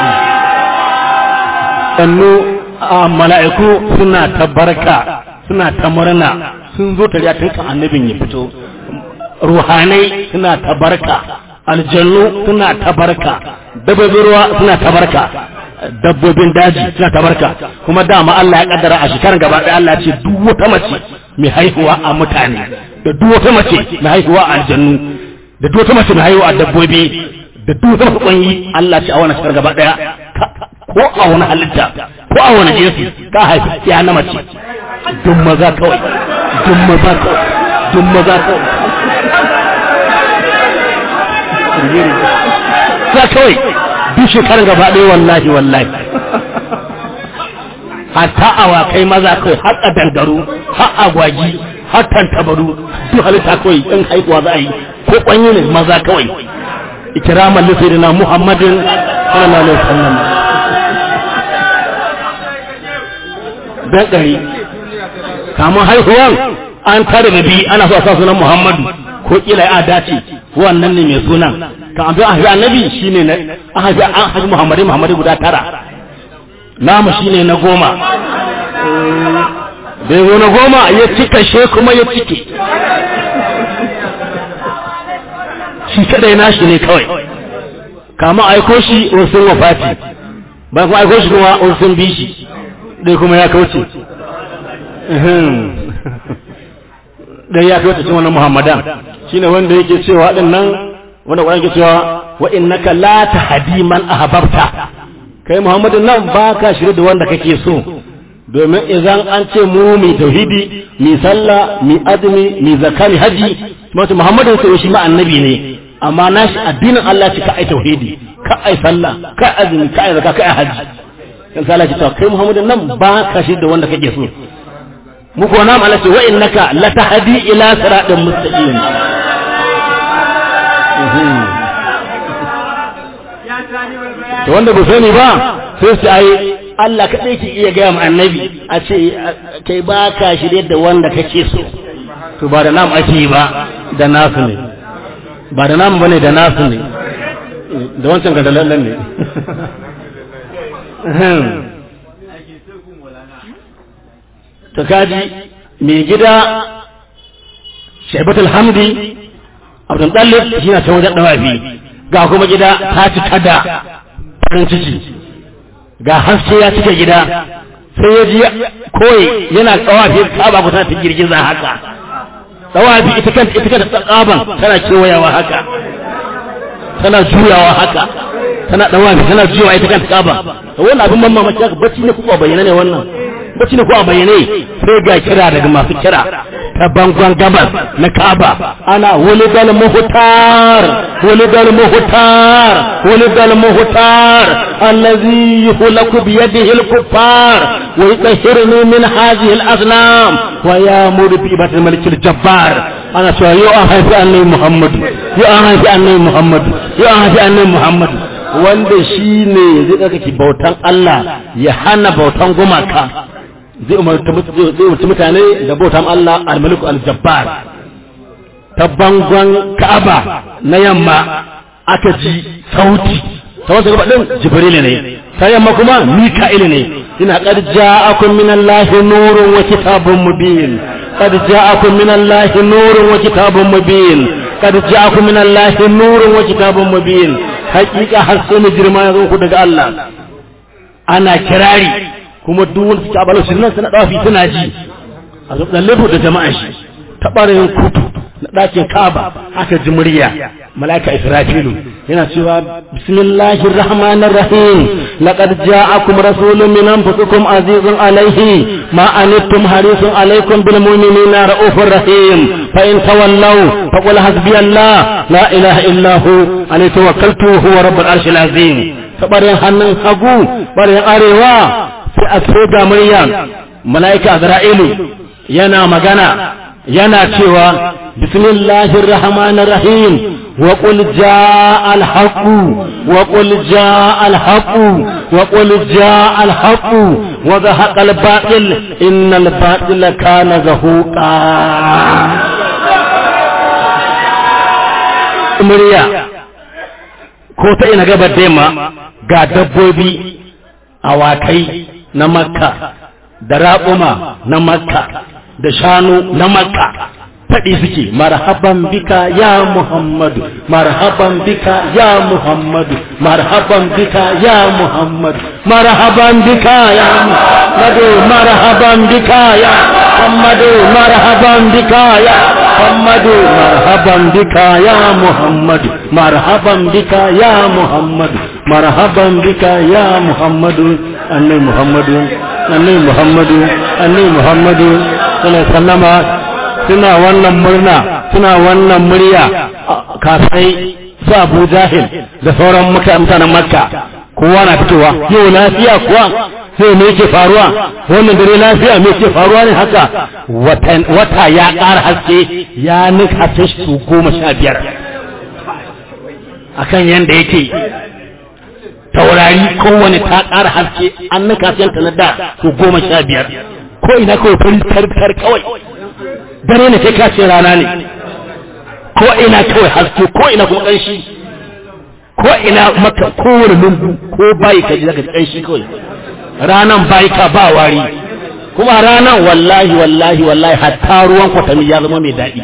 sannu a mala'iku suna ta barka suna ta murna sun zo tare tun kan annabin ya fito ruhanai suna ta barka aljannu suna tabarka dabbobin ruwa suna tabarka dabbobin daji suna tabarka kuma dama Allah ya kaddara a shekarar gaba ɗaya Allah ce duk wata mace mai haihuwa a mutane da duk wata mace mai haihuwa a aljannu da duk wata mace mai haihuwa a dabbobi da duk wata mace kwanyi Allah ce a wannan shekarar gaba ɗaya ko a wani halitta ko a wani jinsi ka haifi ya na mace duk maza kawai duk maza kawai duk maza kawai za kawai duk shekarar gaba ɗaya wallahi wallahi hatta awakai maza kawai har a dangaru har agwagi har tantabaru duk halitta kawai in haihuwa za a yi ko kwanyi ne maza kawai ikiraman lissaidina muhammadin sallallahu alaihi wasallam dan ɗari kamun haihuwan an tare da bi ana so a sa sunan muhammadu ko kila ya dace wannan ne mai sunan kan abin a haifi annabi shine na an haifi an haifi muhammadu muhammadu guda tara namu shine na goma da ya zo na goma ya cika she kuma ya cike shi kadai nashi ne kawai kama aiko shi wasu wafati bayan kuma aiko shi kuma wasu bi shi dai kuma ya kauce dai ya kauce cikin wannan muhammadan shine wanda yake cewa din nan wanda Qur'ani yake cewa wa innaka la tahdi man ahbabta kai Muhammadin nan baka shirye da wanda kake so domin idan an ce mu mi tauhidi mi sallah mi azumi mi zakari haji wato Muhammadin sai shi ma annabi ne amma nashi addinin Allah ce ka ai tauhidi ka ai sallah ka azumi ka ai zakka ka ai haji kan sai Allah ce kai Muhammadin nan baka shirye da wanda kake so mu ko na Allah ce wa innaka la tahdi ila siratin mustaqim to wanda ba sani ba sai su ai Allah kaɗai ke iya gaya ma annabi a ce kai ba ka shirye da wanda kake so to ba da nam ake yi ba da nasu ne ba da nam bane da nasu ne da wancan ga dalallan ne to kaji mai gida shaibatul hamdi abdul dalib shi na ta wajen dawafi ga kuma gida ta ci kada farin ciki ga haske ya cika gida sai ya ji koyi yana tsawafi kaba kusa ta girgiza haka tsawafi ita kanta ita kanta tsaban tana kewayawa haka tana juyawa haka tana tsawafi tana juyawa ita kanta kaba wannan abin mamma mace haka bacci ne kuma bayyana ne wannan bacci ne kuma bayyane sai ga kira daga masu kira ta bangon gabas na Ka'aba ana walidal muhtar walidal muhtar walidal muhtar allazi yuhlaku bi yadihi al-kuffar wa yutahhiruni min hadhihi al-asnam wa ya'muru bi ibadati al-malik al-jabbar ana cewa yo an haifi annabi Muhammad yo an haifi annabi Muhammad yo an haifi annabi Muhammad wanda shine zai kake bautan Allah ya hana bautan gumaka zai umarci mutane da bautan Allah al-maliku al-jabbar ta bangon Ka'aba na yamma aka ji sauti ta wasu gaba din Jibril ne ta yamma kuma Mika'il ne ina qad ja'akum min Allahi nurun wa kitabun mubin qad ja'akum min Allahi nurun wa kitabun mubin qad ja'akum min Allahi nurun wa kitabun mubin hakika haske ne girma ya zo ku daga Allah ana kirari kuma duk wanda suke abalar shi nan suna dawafi suna ji a zuɓin lebo da jama'a shi ta ɓarayin kutu na ɗakin kaba aka ji murya mala'ika israfilu yana cewa bismillahir rahmanir rahim laqad ja'akum rasulun min anfusikum azizun alayhi ma anittum harisun alaykum bil mu'minina raufur rahim fa in tawallaw faqul hasbiyallah la ilaha illa hu alayhi tawakkaltu huwa rabbul arshil azim ta ɓarayin hannun hagu ɓarayin arewa sai a so ga murya mala'ika azra'ilu yana magana yana cewa bismillahir rahmanir rahim wa qul jaa al haqq wa qul jaa al haqq wa qul jaa al haqq wa zahaqa al batil innal batila kana zahuqa murya ko ta ina gabar da ga dabbobi awakai na makka da raƙuma na makka da shanu na makka faɗi suke marhaban bika ya muhammadu marhaban bika ya muhammadu marhaban bika ya muhammadu marhaban bika ya muhammadu marhaban bika ya muhammadu marhaban bika ya muhammadu marhaban bika ya muhammadu marhaban bika ya muhammadu marhaban bika ya muhammadu annai muhammadu annai muhammadu annai muhammadu sallallahu sallama suna wannan murna suna wannan murya kafai su abu jahil da sauran mutanen makka kowa na fitowa yau lafiya kuwa sai me yake faruwa wannan dare lafiya me yake faruwa ne haka wata ya ƙara haske ya nika ta su goma sha biyar akan yanda yake taurari kowane ta ƙara haske an nika ta na da su goma sha biyar ko ina kawai fari tarkar kawai dare ne kai kace rana ne ko ina kawai haske ko ina kuma ƙanshi ko ina maka kowane lungu ko bayi ka ji zaka ji ƙanshi kawai ranan bayi ka ba wari kuma ranan wallahi wallahi wallahi hatta ruwan kwatami ya zama mai daɗi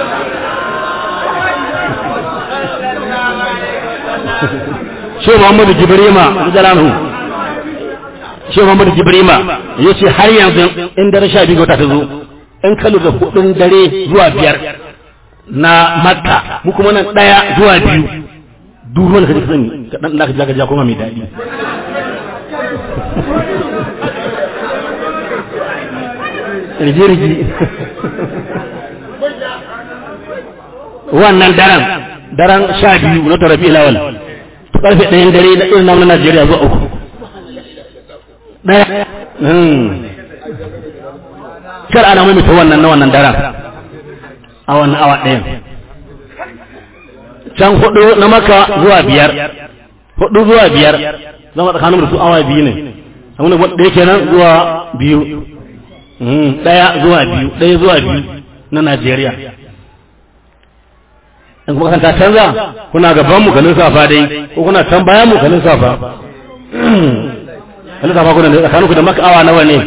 shi Muhammadu Jibrima Jalanu shi Muhammadu Jibrima ya ce har yanzu in dare sha biyu wata ta zo in ka lura hudun dare zuwa biyar na Makka mu kuma nan daya zuwa biyu duk wanda kaje sani ka dan da ka ja kuma mai dadi rigi rigi wannan daren daren sha biyu na tarabi lawal karfe ɗayan dare na irin namun Najeriya zuwa uku. Ɗaya. Kar ana mamita wannan na wannan daren a wannan awa ɗayan. Can hudu na maka zuwa biyar, hudu zuwa biyar, zama tsakanin da su awa biyu ne, amma ɗaya kenan zuwa biyu, ɗaya zuwa biyu, ɗaya zuwa biyu na Najeriya. in kuma kan ta canza kuna gaban mu ganin safa dai ko kuna can bayan mu ganin safa ganin safa kuna da tsakanin ku da maka awa nawa ne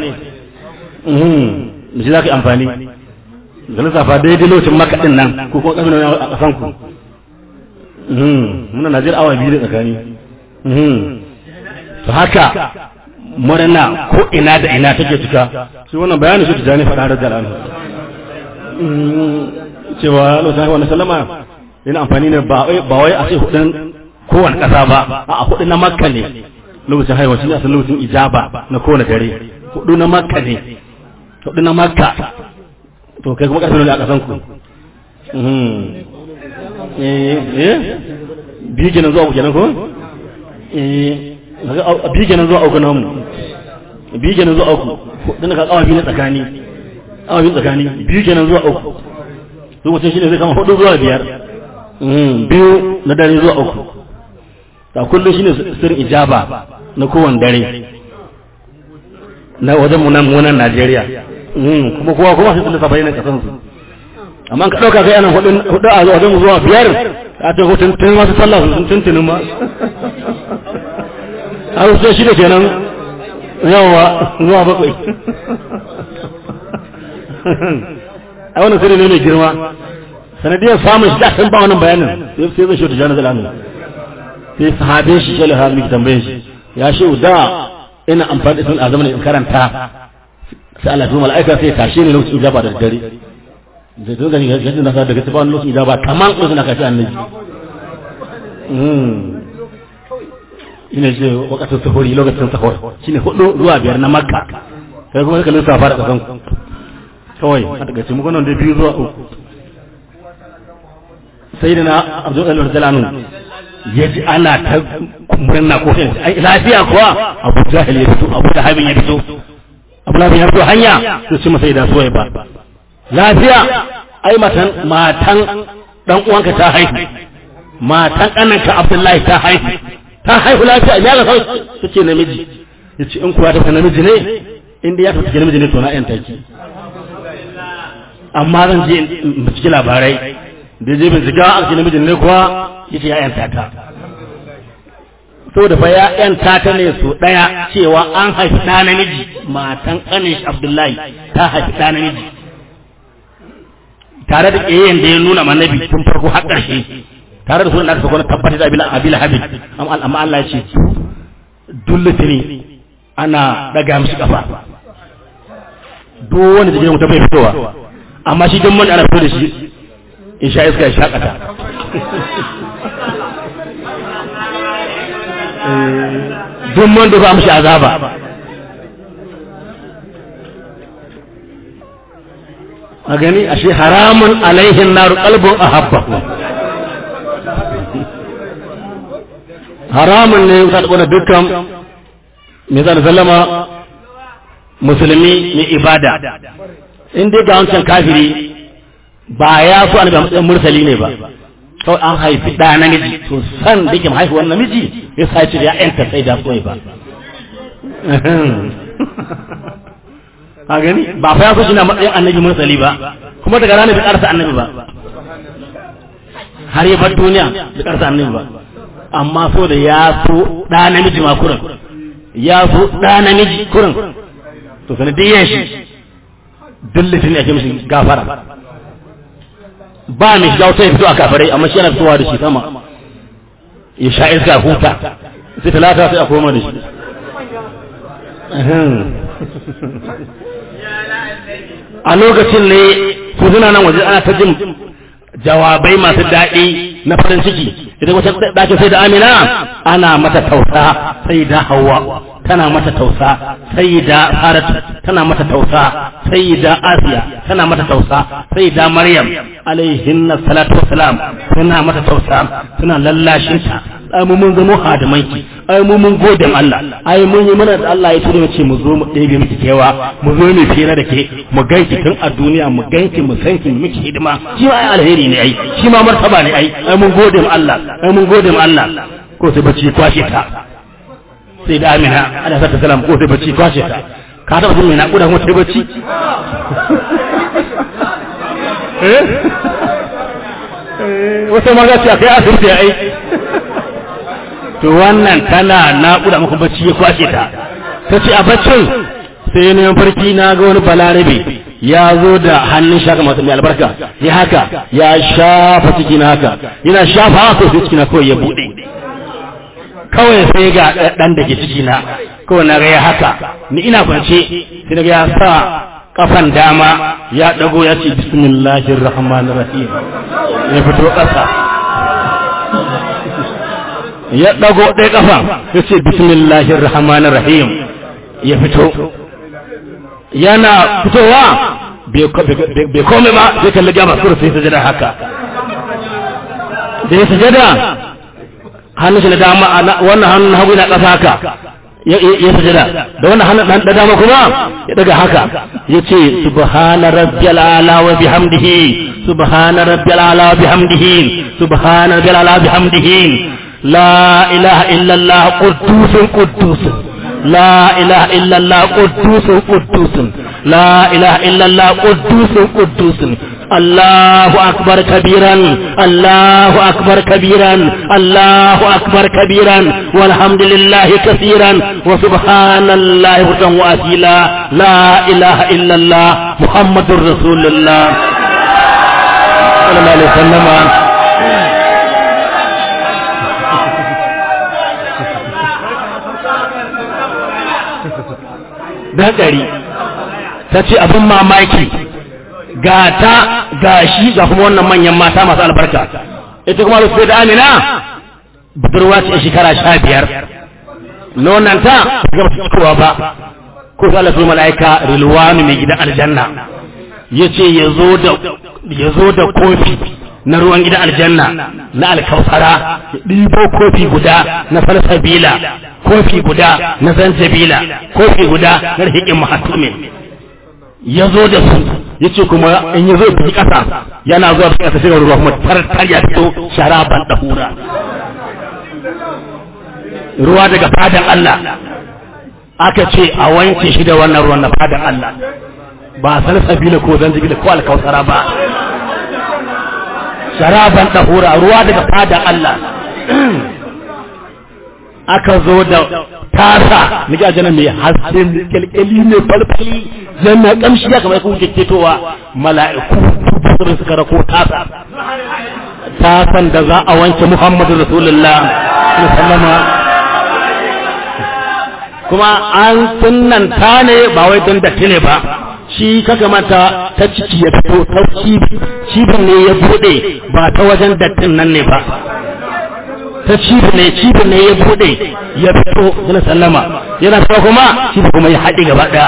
da shi za ka yi amfani ganin safa daidai lokacin maka din nan ko kuma ƙarfi a ƙasan ku muna najeriya awa biyu da tsakani to haka murna ko ina da ina take cika shi wannan bayanin shi tijani faɗa da jalal cewa Allah wani sallama yana amfani ne ba wai a ce hudun kowane ƙasa ba a hudu na makka ne lokacin haihuwa shi ne asalin lokacin ijaba na kowane dare hudu na makka ne hudu na makka to kai kuma ƙarfi ne a ƙasan ku biyu kenan zuwa uku kenan ko biyu kenan zuwa uku namu biyu kenan zuwa uku hudu na kawo biyu na tsakani awa biyu tsakani biyu kenan zuwa uku lokacin shi ne zai kama hudu zuwa biyar biyu na dare zuwa uku ta kullum shine sirrin ijaba na kowane dare na wajen munan munan Najeriya kuma kowa kowa sai sun saba yana kasan su amma ka dauka kai ana hudu hudu a wajen zuwa biyar a ta hutun tun masu sallah sun tuntunin ma har sai shi da kenan yawa zuwa bakwai a wannan sirri ne mai girma sanadiyar samun shi da san ba wannan bayanin sai zai shi ta jana zalamu sai sahabin shi shi lahabi ki tambaye shi ya shi da ina amfani da sun azama in karanta sai Allah ya mala'ika sai tashi ne lokacin ijaba da dare zai to gani gashi na sa daga tafi lokacin ijaba kaman lokacin da kashi annabi ina ce wakatun sahuri lokacin sahur shine hudu zuwa biyar na makka kai kuma kalin safa da kasan kawai a daga cikin mukanon da biyu zuwa uku sai da na abdul alim jalanu ya ji ana ta murna ko ai lafiya kuwa abu jahil ya fito abu dahabin ya fito abu lahabin ya fito hanya su ci masa da suwai ba lafiya ai matan matan dan uwanka ta haihu matan kananka abdullahi ta haihu ta haihu lafiya ya ga sauki suke namiji ya ce in kuwa ta namiji ne inda ya tafi namiji ne to na yan taki amma zan je in ciki labarai da je bincika a cikin namijin ne kuwa yace ya yanta ta saboda fa ya yanta ta ne su daya cewa an haifi ɗa namiji matan ƙanin Abdullahi ta haifi ɗa namiji tare da ƙeyyen da ya nuna manabi tun farko har ƙarshe tare da sunan da aka sako na tabbatar da abila abila habib amma Allah ya ce dullata ne ana daga mishi kafa duk wanda da gidan mutum bai fitowa amma shi don ana fito da shi in sha iska ya shakata duk man da ba mishi azaba a gani ashe haramun alaihin naru kalbin a habba haramun ne ta da dukkan mai zana sallama musulmi mai ibada in dai ga wancan kafiri ba ya so annabi a matsayin mursali ne ba kawai an haifi ɗa namiji to san da yake haihuwar namiji ya sa ce ya yanta sai da soyi ba a gani ba fa ya so shi na matsayin annabi mursali ba kuma daga ranar bai karsa annabi ba har ya bar duniya bai karsa annabi ba amma so da ya so ɗa namiji ma kurin ya so ɗa namiji kurin to sanadiyyar shi dillifin ne ake mishi gafara ba mai shiga wata ya fito a kafarai amma shi yana fitowa da shi sama ya sha iska huta sai talata sai a koma da shi a lokacin ne su suna nan waje ana ta jin jawabai masu daɗi na farin ciki idan wata ɗakin sai da amina ana mata tausa sai da hawa tana mata tausa sai da saratu tana mata tausa sai da asiya tana mata tausa sai da maryam alaihin salatu wassalam tana mata tausa tana lallashin ta ai mu mun zama hadamanki ai mu mun gode Allah ai mun yi mana da Allah ya tura mu ce mu zo mu ɗebe miki kewa mu zo mu fira da ke mu ganki tun a duniya mu ganki mu san ki miki hidima shi ma ai alheri ne ai shi ma martaba ne ai ai mun gode mu Allah ai mun gode mu Allah ko sai bacci kwashe ta sai da amina ana sa ta salam ko sai bacci kwashe ta ka taɓa jin mai naƙuda kuma sai bacci wata ma za ce a kai asibiti ya aiki to wannan tana naƙuda maka bacci ya kwashe ta ta ce a baccin sai ne farki na ga wani balarabe ya zo da hannun shaka masu mai albarka ya haka ya shafa ciki na haka yana shafa haka sai ciki na kawai ya buɗe kawai sai ga ɗan da ke ciki na kawai na gaya haka ni ina kwance sai daga ya sa kafan dama ya ɗago ya ce bismillahir rahmanir rahim ya fito ƙasa ya ɗago ɗaya ƙafa ya ce bismillahir rahmanir rahim ya fito yana fitowa bai kome ba sai kalli gama sura sai sajada haka da ya sajada hannun shi na dama wannan hannun hagu na ƙasa haka ya sajada da wannan hannun da dama kuma ya daga haka ya ce subhana rabbiyal ala wa bihamdihi subhana rabbiyal ala wa bihamdihi subhana rabbiyal ala wa bihamdihi la ilaha illallah quddusun quddusun لا إله إلا الله قدوس قدوس لا إله إلا الله قدوس قدوس الله أكبر كبيرا الله أكبر كبيرا الله أكبر كبيرا والحمد لله كثيرا وسبحان الله بكم وأسيلا لا إله إلا الله محمد رسول الله صلى الله عليه وسلم da ɗari ta ce abin mamaki ga ta ga shi ga kuma wannan manyan mata masu albarka ita kuma rufe da amina budurwa ce shekara sha biyar nonanta ga fitowa ba ko su Allah mala'ika rilwanu mai gidan aljanna ya ce ya zo da kofi na ruwan gidan aljanna na alkausara ya ɗibo kofi guda na falsabila kofi guda na zanjabila kofi guda na rihikin mahatumin ya zo da su ya ce kuma in ya zo fi ƙasa yana zuwa fi ƙasa shiga ruwa kuma tartar ya fito sharaban ɗahura ruwa daga fadan Allah aka ce a wanke shi da wannan ruwan na fadan Allah ba salsabila ko zanjabila ko alkausara ba sharaban ɗahura ruwa daga fadan Allah aka zo da tasa na gajana mai hasken kyalkyali mai falfali yana kamshi ya kamar kuma keketowa mala'iku sun suka rako tasa tasan da za a wanke muhammadu rasulullah sallama kuma an sunanta ne ba wai don datti ne ba shi kaka mata ta ciki ya fito ta cibin ne ya bude ba ta wajen dattin nan ne ba ta cibi ne cibi ne ya bude ya fito yana sallama yana fito kuma cibi kuma ya haɗe gaba ɗaya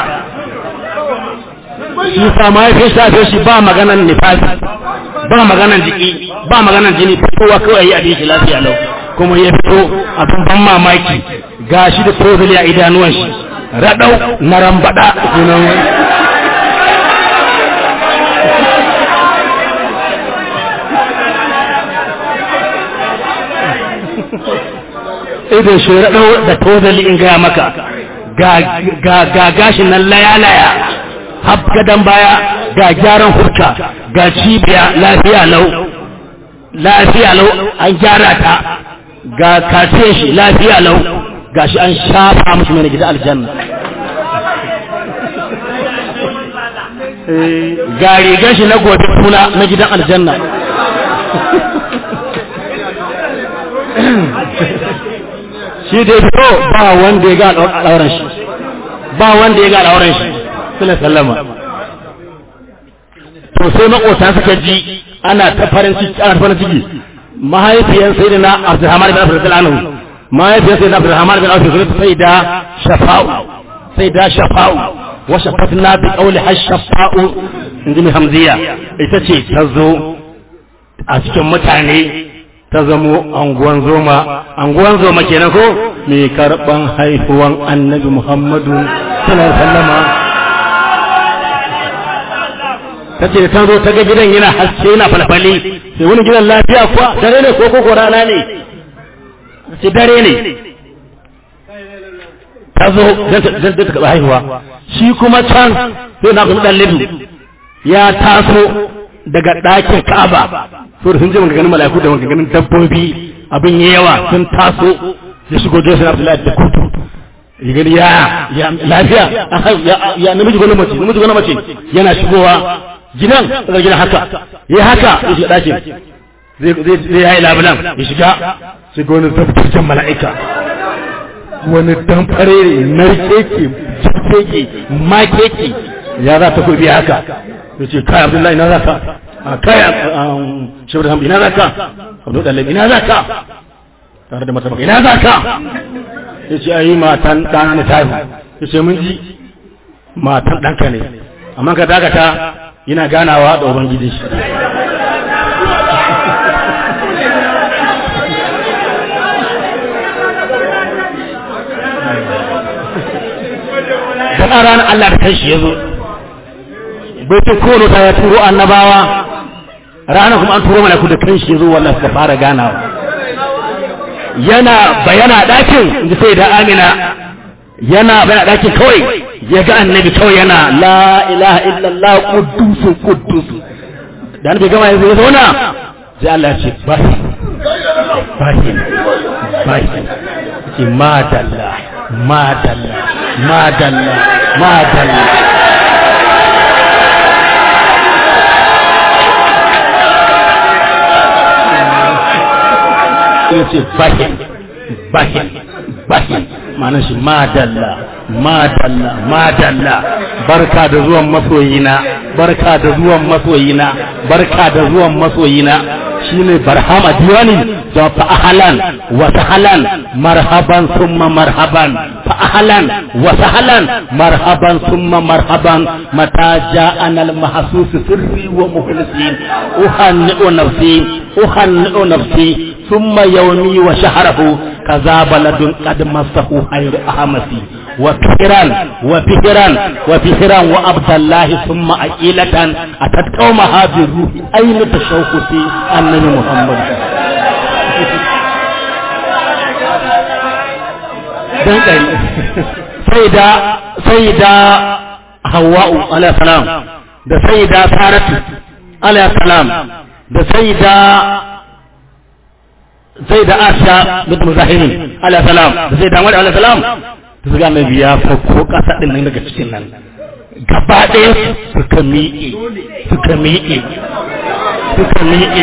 shi sama ya fi shafe shi ba maganan nifasi ba maganan jiki ba maganan jini fitowa kawai ya yi shi lafiya lau kuma ya fito abin ban mamaki ga shi da tozali a idanuwan shi raɗau na rambaɗa sunan idan shi raɗau da tozali in gaya maka ga gashin nan laya-laya hab gadon baya ga gyaran hurka ga cibiya lafiya lau lafiya lau an gyara ta ga kace shi lafiya lau ga shi an shafa musu mai gida aljanna ga rigar shi na gobe kuna na gidan aljanna shi da fito ba wanda ya ga al'auran shi ba wanda ya ga al'auran shi suna sallama to sai makota suka ji ana ta farin ciki ana farin ciki mahaifiyar sayyidina Abdulrahman bin Abdul Anhu mahaifiyar sayyidina Abdulrahman bin Abdul sai da shafa'u sai da shafa'u wa shafatna bi qawli hashafa'u inji mai hamziya ita ce ta zo a cikin mutane ta zamo anguwan zoma anguwan zoma kenan ko mai karban haihuwan annabi muhammadu sallallahu alaihi wasallama ta ce ta zo ta ga gidan yana haske yana falfali sai wani gidan lafiya kuwa dare ne ko koko rana ne sai dare ne ta zo don ta taɓa haihuwa shi kuma can sai na kuma ɗan lidu ya taso daga ɗakin ka'aba so da sun je ganin mala'iku da ganin dabbobi abin ya yawa sun taso ya shigo Joseph Abdullahi da kutu ya gani ya ya lafiya ya namiji gona mace namiji gona mace yana shigowa gidan daga gidan haka ya haka ya shiga ɗakin zai zai yayi labulan ya shiga sai ga wani zabtaccen mala'ika wani damfare narkeke jikeke makeke ya za ta kubi haka ya ce kai abdullahi na za ka a kai shabar hamdi na za ka abdu ɗalibi na za ka tare da mata ina za ka ya ce ayi matan ɗana na tayi ya ce mun ji matan ɗanka ne amma ka dakata yana ganawa da ubangiji shi dan a ranar Allah da kanshi ya zo bai ta kono ta ya turo annabawa ranar kuma an turo mana ku da kanshi ya zo wallahi suka fara ganawa yana bayana ɗakin inda sai da amina yana bayana ɗakin kawai ya ga annabi kawai yana la ilaha illallah kuddusu kuddusu da annabi gama yanzu ya zauna sai Allah ya ce bahi bahi bahi ce madalla madalla madalla madalla ya ce bahin bahin bahin ma'anar shi madalla madalla madalla barka da zuwan masoyina barka da zuwan masoyina barka da zuwan masoyina shine barhama diwani da fa ahlan wa sahlan marhaban thumma marhaban fa ahlan wa sahlan marhaban thumma marhaban mata ja'ana al mahsus sirri wa mukhlisin uhannu nafsi uhannu nafsi ثم يومي وشهره كذا بلد قد مسه خير أهمسي وفهرا وفهرا وفهرا وعبد الله ثم أكيلة أتت قومها بالروح أين تشوقتي أنني محمد dan ɗari sai da sai da hawa'u alayhi salam da sai da saratu alayhi salam da sai da sai da asha da muzahirin alayhi salam da sai da wani alayhi salam da su ga annabi ya farko kasa din nan daga cikin nan gaba ɗaya suka miƙe suka miƙe suka miƙe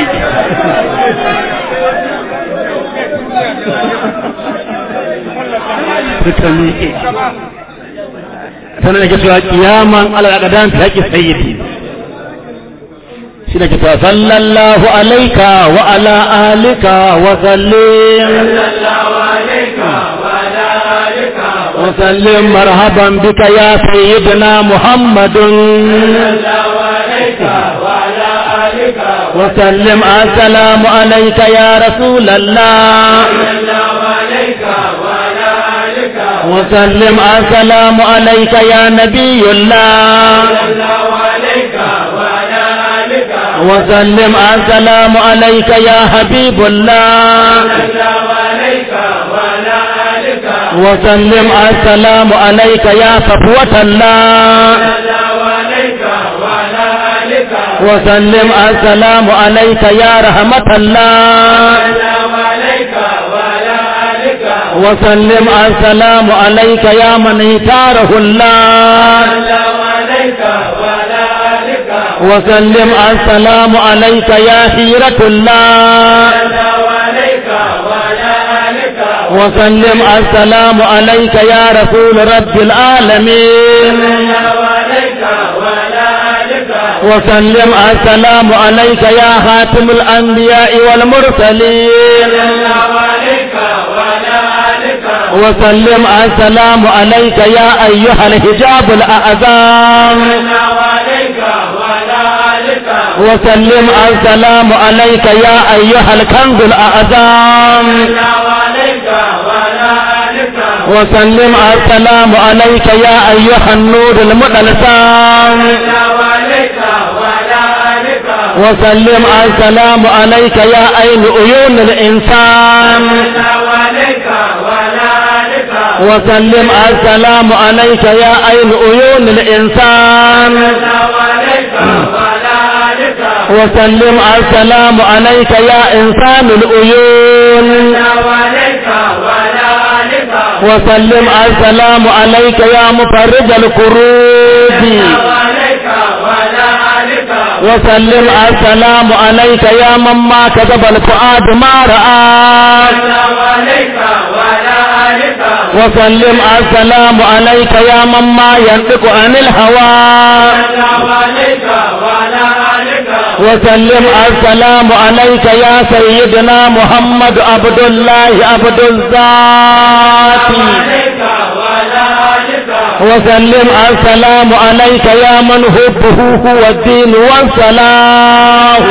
suka miƙe sannan da ke cewa kiyaman al'adadan ta haƙi sayyidi shi da ke cewa sallallahu alaika wa ala alika wa sallim وسلم مرحبا بك يا سيدنا محمد وسلم السلام عليك يا رسول الله وسلم السلام عليك يا نبي الله وسلم السلام عليك يا حبيب الله وسلم السلام عليك يا صفوة الله وسلم السلام عليك يا رحمة الله وسلم السلام عليك يا من اختاره الله وسلم السلام عليك يا خيرة الله وسلم السلام عليك يا رسول رب العالمين وسلم السلام عليك يا خاتم الأنبياء والمرسلين وسلم السلام عليك يا أيها الحجاب الأعظم وسلم السلام عليك يا أيها الكنز الأعظم وسلم السلام عليك يا أيها النور المدلسام وسلم السلام عليك يا أين عيون الإنسان وسلم السلام عليك يا أين عيون الإنسان وسلم السلام عليك يا إنسان العيون وسلم السلام عليك يا مفرج الكروب وسلم السلام عليك يا من ما كذب الفؤاد ما رأى وسلم السلام عليك يا من ما ينطق عن الهوى وسلم السلام عليك يا سيدنا محمد عبد الله عبد الذات وسلم السلام عليك يا من حبه هو الدين والصلاح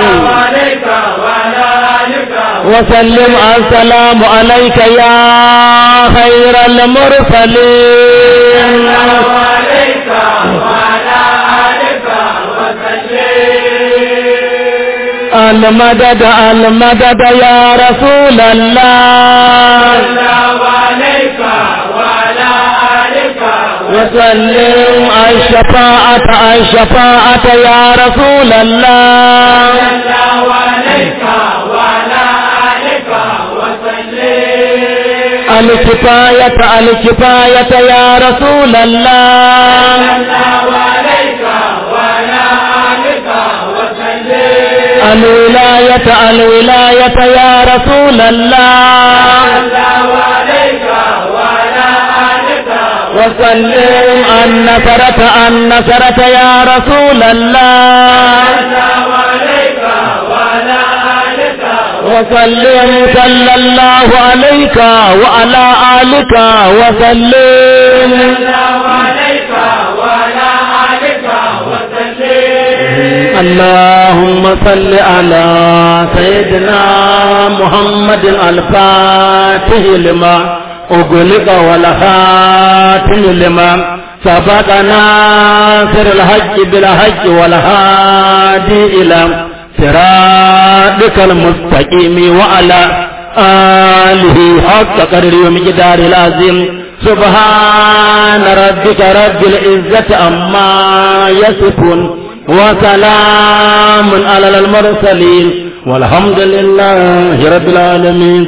وسلم السلام عليك يا خير المرسلين المدد المدد يا رسول الله وسلم الشفاعة الشفاعة يا رسول الله الكفاية الكفاية يا رسول الله الولاية الولاية يا رسول الله وسلم النصرة النصرة يا رسول الله وسلم صلى الله عليك وعلى آلك وسلم اللهم صل على سيدنا محمد الفاتح لما أغلق والخاتم لما سبق ناصر الحج بالحج والهادي إلى صراطك المستقيم وعلى آله حق قدر ومقدار العظيم سبحان ربك رب العزة عما يصفون وسلام على المرسلين والحمد لله رب العالمين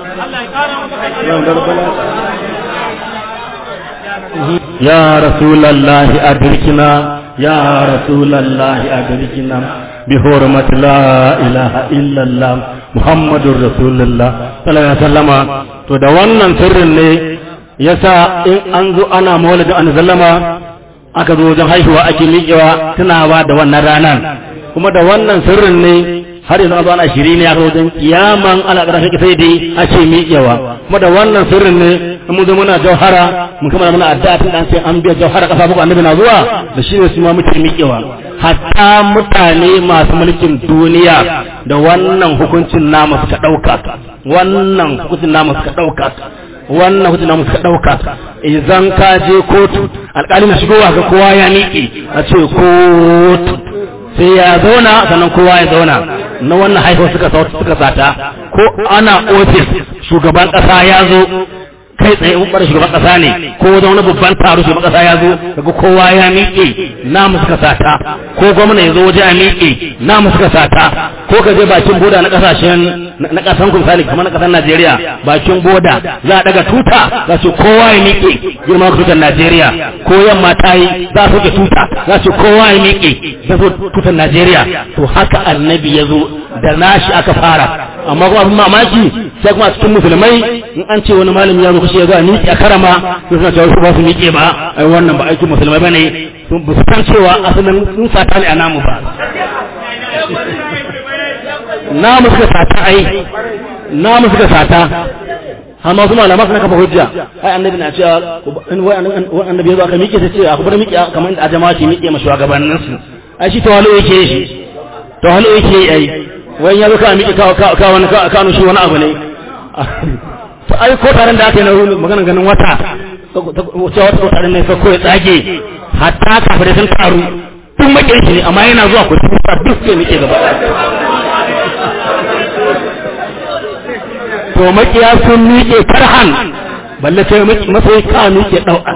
يا رسول الله أدركنا يا رسول الله أدركنا بحرمة لا إله إلا الله محمد رسول الله صلى الله عليه وسلم to da wannan sirrin ne yasa in an zo ana maulidin an sallama aka zo wajen haihuwa ake miƙewa tunawa da wannan ranar kuma da wannan sirrin ne har yanzu an zo ana shiri ne aka wajen kiyaman ala ƙarshe sai dai ake miƙewa kuma da wannan sirrin ne in mun zo muna jauhara mun kama muna addu'a tun dan sai an biya jauhara kasa buku annabi na zuwa da shi ne su ma muke miƙewa hatta mutane masu mulkin duniya da wannan hukuncin namu suka ɗauka wannan hukuncin namu suka ɗauka wannan hukuncin namu suka ɗauka idan ka je kotu alƙali na shigowa ga kowa ya miƙe a ce kotu sai ya zauna sannan kowa ya zauna na wannan haifar suka suka sata ko ana ofis shugaban ƙasa ya zo kai tsaye in bar shugaban kasa ne ko wajen wani babban taro shugaban kasa ya zo daga kowa ya miƙe namu suka sata ko gwamna ya zo waje a miƙe namu suka sata ko ka je bakin boda na kasashen na kasan ku misali kamar na kasar Najeriya bakin boda za a daga tuta za su kowa ya miƙe girma tutar Najeriya ko yamma ta yi za su tuta za su kowa ya miƙe za su tutar Najeriya to haka annabi ya zo da nashi aka fara amma kuma abin mamaki sai kuma a cikin musulmai in an ce wani malami ya zo kashe ya zo a miƙe a karama sai suna cewa su ba su miƙe ba ai wannan ba aikin musulmai ba ne sun ba su san cewa asalin sun sata ne a namu ba namu suka sata ai namu suka sata amma su malama suna kafa hujja ai annabi na cewa wai annabi ya zo aka miƙe ta ce a kuma miƙe kamar a jama'a ke miƙe ma shugabanninsu ai shi tawalo yake shi tawalo yake ai wai ya zo ka miƙe ka wani ka shi wani abu ne to ai ko taron da aka yi na maganar ganin wata cewa wata taron ne sai ko ya tsage hatta kafirai sun taru tun makin shi ne amma yana zuwa ku tuka duk sai nake gaba to makiya sun miƙe karhan balle sai masai ka miƙe ɗau'an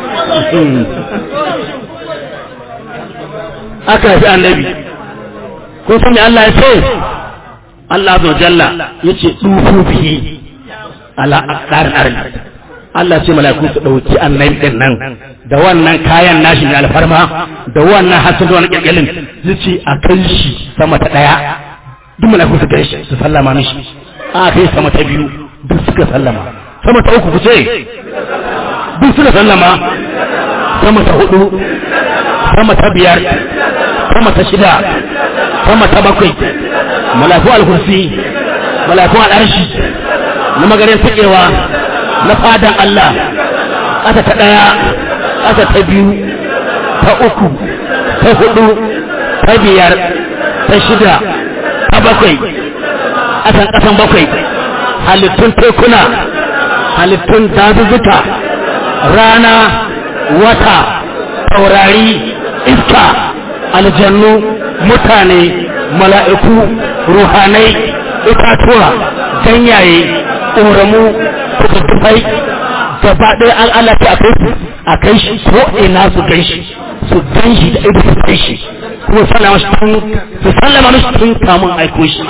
aka fi annabi kun san me Allah ya ce Allah azza jalla yace dufu bihi ala aqdarin ardi Allah ce mala'iku su dauki annabi din nan da wannan kayan nashi ne alfarma da wannan hasan da wannan kirkirin yace a kai shi sama ta daya duk mala'iku su kai shi su sallama mishi a kai sama ta biyu duk suka sallama sama ta uku ku ce duk suka sallama sama ta hudu sama ta biyar sama ta shida sama ta bakwai malafu al-kursi malafu al-arshi na magarin takewa na fadan Allah ƙasa ta ɗaya ƙasa ta biyu ta uku ta hudu ta biyar ta shida ta bakwai ƙasan ƙasan bakwai halittun tekuna halittun dazuzzuka rana wata taurari iska aljannu mutane mala'iku ruhanai itatuwa ganyaye ƙoramu kusurtufai gaba ɗaya an Allah ta kai su a kai shi ko ina su gan shi su gan shi da ido su gan shi kuma sallama shi tun su sallama mishi tun kamun aiko shi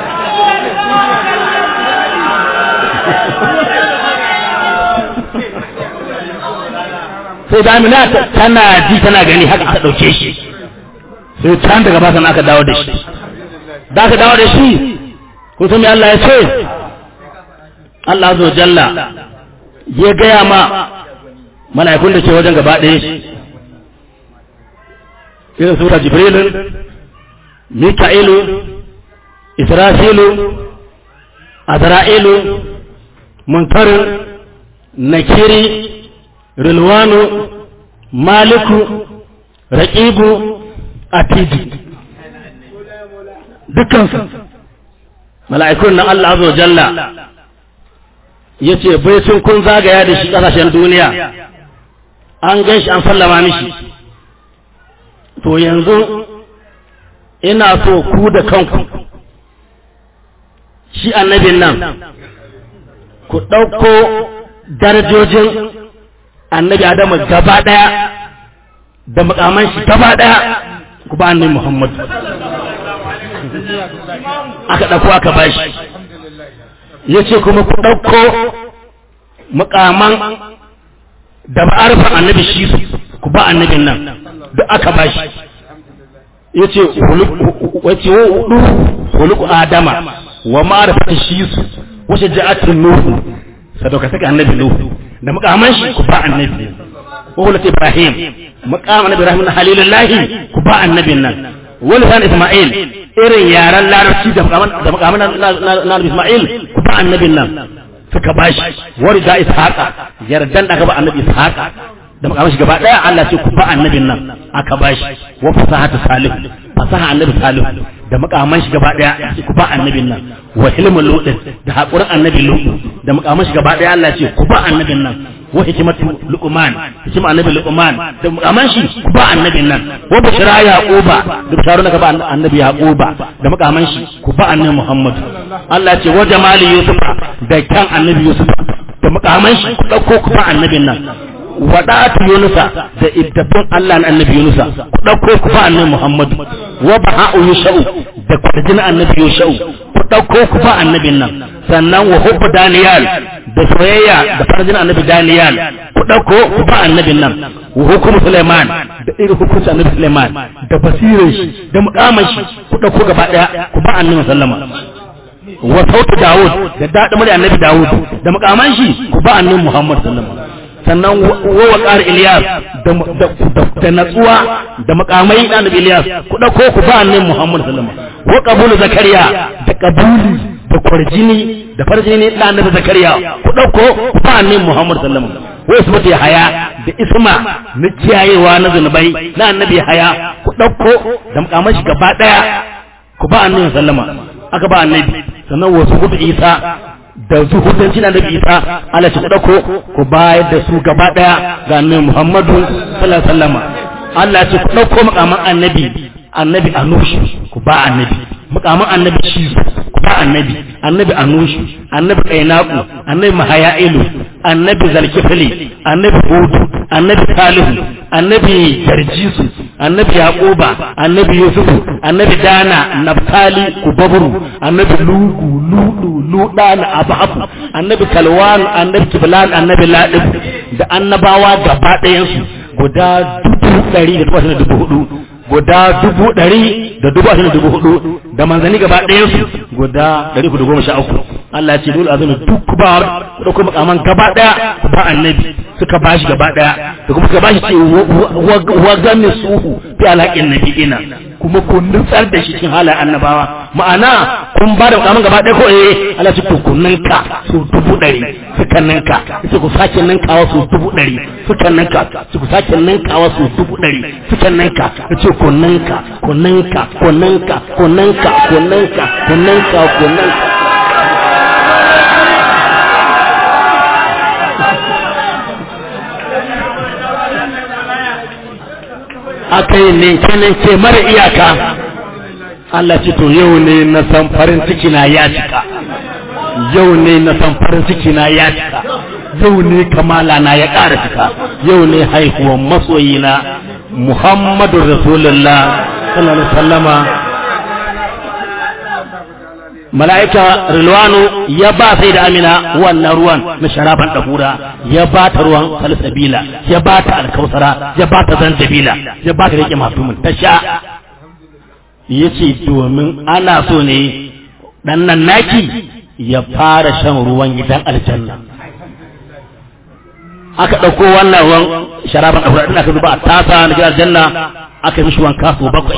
sai da amina tana ji tana gani haka aka ɗauke shi sai can daga ba sana aka dawo da shi da aka dawo da shi kun san me Allah ya ce Allah zo jalla ya gaya ma mala'ikun da ke wajen gaba ɗaya shi irin sura jibrilun mika'ilu israfilu azra'ilu munkarin nakiri rilwanu maliku raƙibu atiji dukansu mala'ikun na Allah azza jalla ya ce baicin kun zagaya da shi ƙasashen duniya an gan shi an sallama mishi to yanzu ina so ku da kanku shi annabin nan ku ɗauko darajojin annabi adamu gaba ɗaya da makaman shi gaba ɗaya ku ba annabi muhammad aka ɗauko aka bashi ya ce kuma ku ɗauko mukaman da ma'arfan annabi shi su ku ba annabin nan duk aka ba shi ya ce wace hudu huluku adama wa ma'arfatan shi su wace ja'atun nuhu sadauka saka annabi nuhu da mukaman shi ku ba annabi wa hulata ibrahim mukaman annabi ibrahim na halilullahi ku ba annabin nan wani san isma'il irin yaran larabci da mukaman na isma'il ku ba annabin nan suka bashi wani da ishaqa yardan da aka ba annabi ishaqa da makaman shi gaba daya Allah ce ku ba annabin nan aka bashi wa fasahatu salih fasaha annabi salih da makaman shi gaba daya ku ba annabin nan wa hilmul lut da hakurin annabi lut da makaman shi gaba daya Allah ce ku ba annabin nan wa hikmatu luqman hikima annabi luqman da makaman shi ku ba annabin nan wa bashira yaquba da bisharuna ka ba annabi yaquba da makaman shi ku ba annabi muhammad Allah ce wa jamali yusuf da kan annabi yusuf da makaman shi ku dauko ku ba annabin nan wadatu yunusa da iddafin Allah na annabi yunusa ku dauko ku ba annabi muhammad wa baha'u yushau da kwarjin annabi yushau ku dauko ku ba annabin nan sannan wa hubbu daniyal da soyayya da farjin annabi daniyal ku dauko ku ba annabin nan wa hukumu suleiman da irin hukunci annabi suleiman da basirin shi da mukamin shi ku dauko gaba daya ku ba annabi sallama wa sautu Dawud da daɗin murya annabi Dawud da makaman shi ku ba annabi Muhammad sallallahu alaihi sannan wa waqar Ilyas da da natsuwa da makamai da annabi Ilyas ku dauko ku ba annabi Muhammad sallallahu alaihi wa qabulu Zakariya da qabuli da kwarjini da farjini da annabi Zakariya ku dauko ku ba annabi Muhammad sallallahu alaihi wa ismatu haya da isma na kiyayewa na zunubai na annabi haya ku dauko da makaman shi gaba daya ku ba annabi sallama aka ba annabi sannan wasu hudu isa da su hudanci na nabi isa ala ci dauko ku bayar da su gaba daya ga annabi muhammadu sallallahu alaihi wasallam Allah ce ku dauko makaman annabi annabi anushi ku ba annabi makaman annabi shi ku ba annabi annabi anushi annabi kainaku annabi mahayailu annabi zalkifli annabi hudu annabi salihu annabi jarjisu annabi yaquba annabi yusufu annabi dana naftali kubabru annabi lugu ludu ludana ababu annabi kalwan annabi kiblan annabi ladib da annabawa gaba ɗayan su guda dubu ɗari da takwas da dubu hudu guda dubu ɗari da dubu ashirin da dubu hudu da manzanni gaba ɗayan su guda ɗari hudu goma sha uku Allah ya ce dole azumi duk ba ku ɗauko makaman gaba ɗaya ku ba annabi suka ba shi gaba ɗaya da kuma suka ba shi ce wa gami suhu fi alaƙin nabi ina kuma ku nutsar da shi cikin halayen annabawa ma'ana kun ba da makaman gaba ɗaya ko eh Allah ce to ku ninka su dubu ɗari suka ninka sai ku sake ninkawa su dubu ɗari suka ninka sai ku sake ninkawa su dubu ɗari suka ninka ce ku ninka ku ninka ku ninka ku ninka ku ninka ku ninka ku ninka aka yi ninke-ninke mara iyaka Allah ce to yau ne na san farin ciki na ya cika yau ne na san farin ciki na ya cika yau ne kamala na ya ƙara cika yau ne haihuwan masoyina Muhammadu Rasulullah sallallahu alaihi wasallama mala'ika Rilwanu ya ba sai da Amina wannan ruwan na sharaban dahura ya ba ta ruwan salsabila ya ba ta alkausara ya ba ta zanjabila ya ba ta rike mafhumin ta sha yace domin ana so ne dan nan naki ya fara shan ruwan gidan aljanna aka ɗauko wannan ruwan sharaban dahura din aka zuba a tasa na gidan aljanna aka yi mishi wanka so bakwai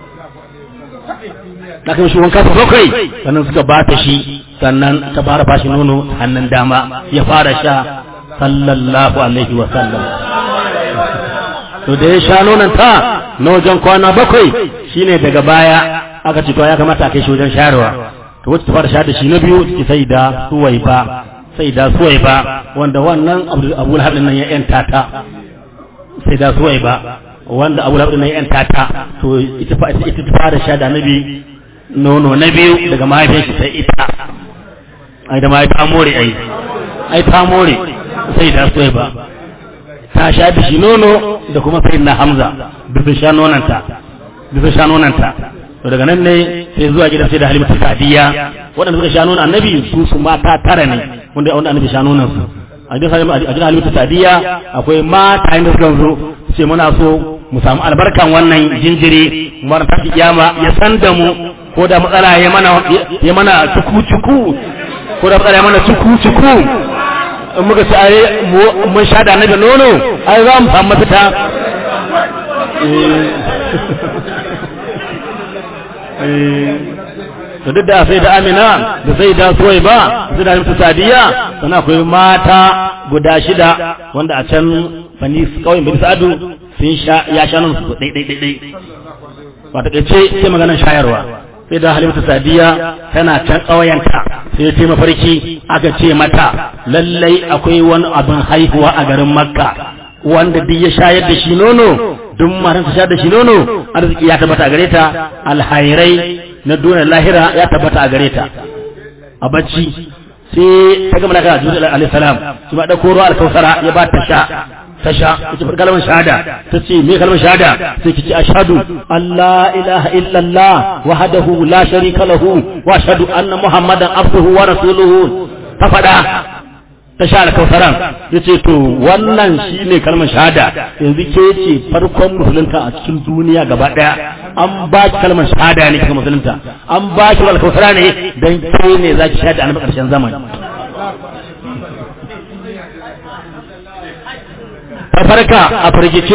da kan shi wanka ta bakwai sannan suka ba ta shi sannan ta fara bashi nono hannun dama ya fara sha sallallahu alaihi wa sallam to da ya sha nonon ta na wajen kwana bakwai shine daga baya aka ce to ya kamata a kai shi wajen shayarwa to wacce ta fara sha da shi na biyu take sai da suwai ba sai da suwai ba wanda wannan abu lahab nan ya yanta ta sai da suwai ba wanda abu lahab nan ya yanta ta to ita ta fara sha da nabi nono na biyu daga mahaifin shi sai ita ai da mahaifi ta more ai ai ta more sai da so ba ta sha da shi nono da kuma sai na hamza bisa sha nonanta bisa sha nonanta to daga nan ne sai zuwa gidan sai da halimatu sadiya waɗanda suka sha nonon annabi su su mata tara ne wanda wanda annabi sha nonon su a gidan halimatu sadiya akwai mata inda suka zo ce muna so mu samu albarkan wannan jinjiri mu ta kiyama ya san da mu ko da matsala ya mana ya mana cuku-cuku ko da matsala ya mana cuku-cuku in muka ci aye mun sha da annabi nono ai za mu samu mafita to duk da sai da amina da sai da suwai ba sai da mutu sadiya sana akwai mata guda shida wanda a can bani kawai bani sa'adu sun sha ya sha nan su dai dai dai ba ta ce sai maganar shayarwa sai da halimatu sadiya tana can ƙauyenta sai ta mafarki aka ce mata lallai akwai wani abin haihuwa a garin makka wanda duk ya shayar da shi nono duk matan ta shayar da shi nono arziki ya tabbata a gare ta alhairai na duniya lahira ya tabbata a gare ta a bacci sai ta gama daga jibril alaihi salam shi ma dauko ruwa alkausara ya ba ta sha ta sha ita fa kalmar shahada ta ce me kalmar shahada sai ki ce ashhadu alla ilaha illallah wahdahu la sharika lahu wa ashhadu anna muhammadan abduhu wa rasuluhu ta fada ta sha alkausaran yace to wannan shine kalmar shahada yanzu ke ce farkon musulunta a cikin duniya gaba daya an ba ki kalmar shahada ne kika musulunta an ba ki alkausara ne dan ke ne zaki shahada a karshen zamani ta farka a fargice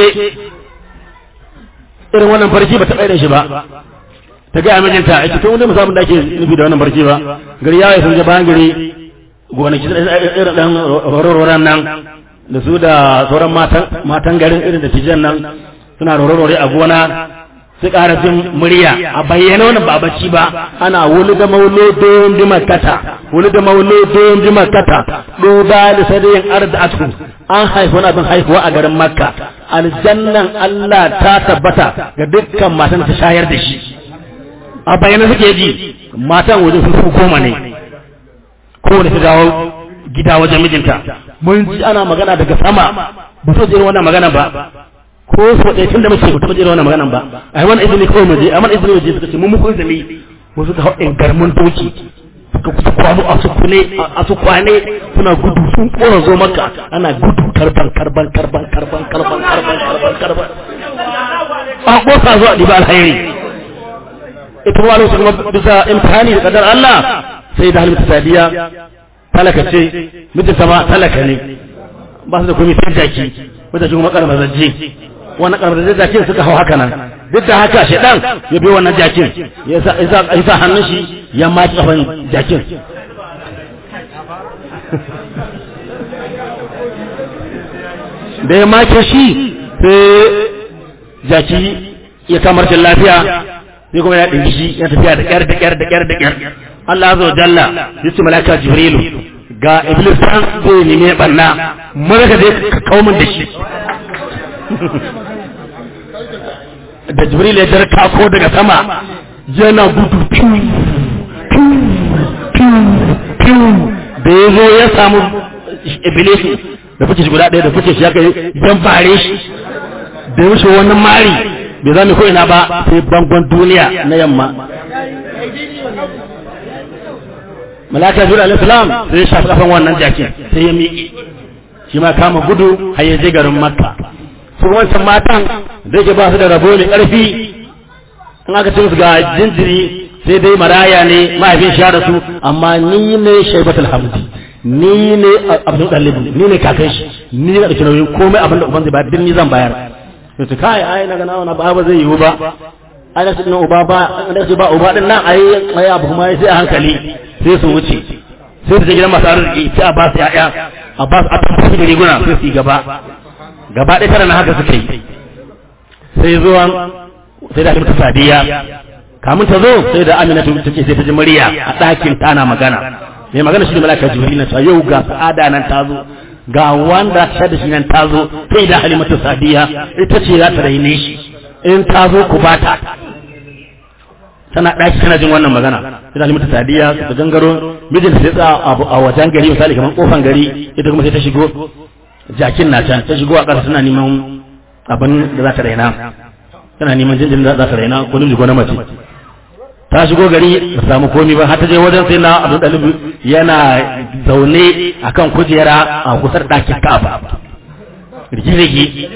irin wannan farki ba ta ɗaya da shi ba ta gaya mijinta a cikin wani musamman da ake nufi da wannan farki ba gari ya sun je bayan gari gonaki irin ɗan rororan nan da su da sauran matan garin irin da tijan nan suna rororore a gona su ƙara jin murya a bayyana wannan ba bacci ba ana wani da maulo don bi makata wani da maulo don bi makata duba da sadayin arzatu an haifi wani abin haihuwa a garin makka aljannan Allah ta tabbata ga dukkan matan ta shayar da shi a bayyana suke ji matan wajen sun fi goma ne kowane ta dawo gida wajen mijinta mun ji ana magana daga sama ba so jin wannan magana ba ko so ɗaya tun da muke ba taɓa jin wannan magana ba a yi wani izini kawai mu je amma izini waje suka ce mun muku izini wasu ka hau in garmun doki suka kusa kwano a su kune a su kwane suna gudu sun kora zo maka ana gudu karban karban karban karban karban karban karban karban an kosa zuwa ɗiba alhairi ita kuma lokacin kuma bisa imtihani da kadar Allah sai da halimta sadiya talaka ce mijin sama talaka ne ba su da komai sai jaki wata kuma karbar zajje wannan karbar zajje jakin suka hau haka nan duk da haka shedan ya bi wannan jakin ya sa ya sa hannun shi ya maki kafan jakin da ya make shi sai jaki ya kamar jin lafiya sai kuma ya ɗinki shi ya tafiya da ƙyar da ƙyar da ƙyar da ƙyar Allah azza wa jalla ya ce malaka jibrilu ga iblis san zai neme banna mara ka zai ka kawo min da shi da jibril ya jar kako daga sama yana gudu piu piu piu piu da ya zo ya samu iblis da fice shi guda ɗaya da fice shi ya kai yan bare shi da ya wuce wannan mari bai zame ko ina ba sai bangon duniya na yamma malaka jibril alaihi salam sai ya shafi kafan wannan jakin sai ya miƙe shi ma kama gudu har ya je garin makka su wancan matan da yake ba su da rabo mai ƙarfi in aka ce musu ga jinjiri sai dai maraya ne mahaifin shi da su amma ni ne shaibatul hamdi ni ne abdul dalibin ni ne kakan shi ni ne ɗauki nauyin komai abin da uban zai bayar din ni zan bayar yace kai ai na ga nawa na ba ba zai yiwu ba ai na cikin uba ba da ce ba uba din nan ai ai abu kuma sai a hankali sai su wuce sai su je gidan masu arziki sai a ba su ya'ya a ba su a tafi da riguna sai su yi gaba gaba ɗaya tara na haka suka yi sai zuwa sai da ta sadiya kamun ta zo sai da amina ta ce sai ta ji murya a ɗakin tana magana mai magana shi ne malaka jibril na cewa yau ga sa'ada nan ta zo ga wanda ta da shi nan ta zo sai da halimatu sadiya ita ce za ta raine shi in ta zo ku bata tana ɗaki tana jin wannan magana sai da halimatu sadiya ta gangaro mijin sai tsaya a wajen gari misali kamar kofan gari ita kuma sai ta shigo jakin na can ta shigo a ƙasa tana neman abin da za ta raina tana neman jinjin da za ta raina ko namiji ko na mace ta shigo gari ba samu komi ba har ta je wajen sai na abdul dalib yana zaune akan kujera a kusar ɗakin ka'aba rigirigi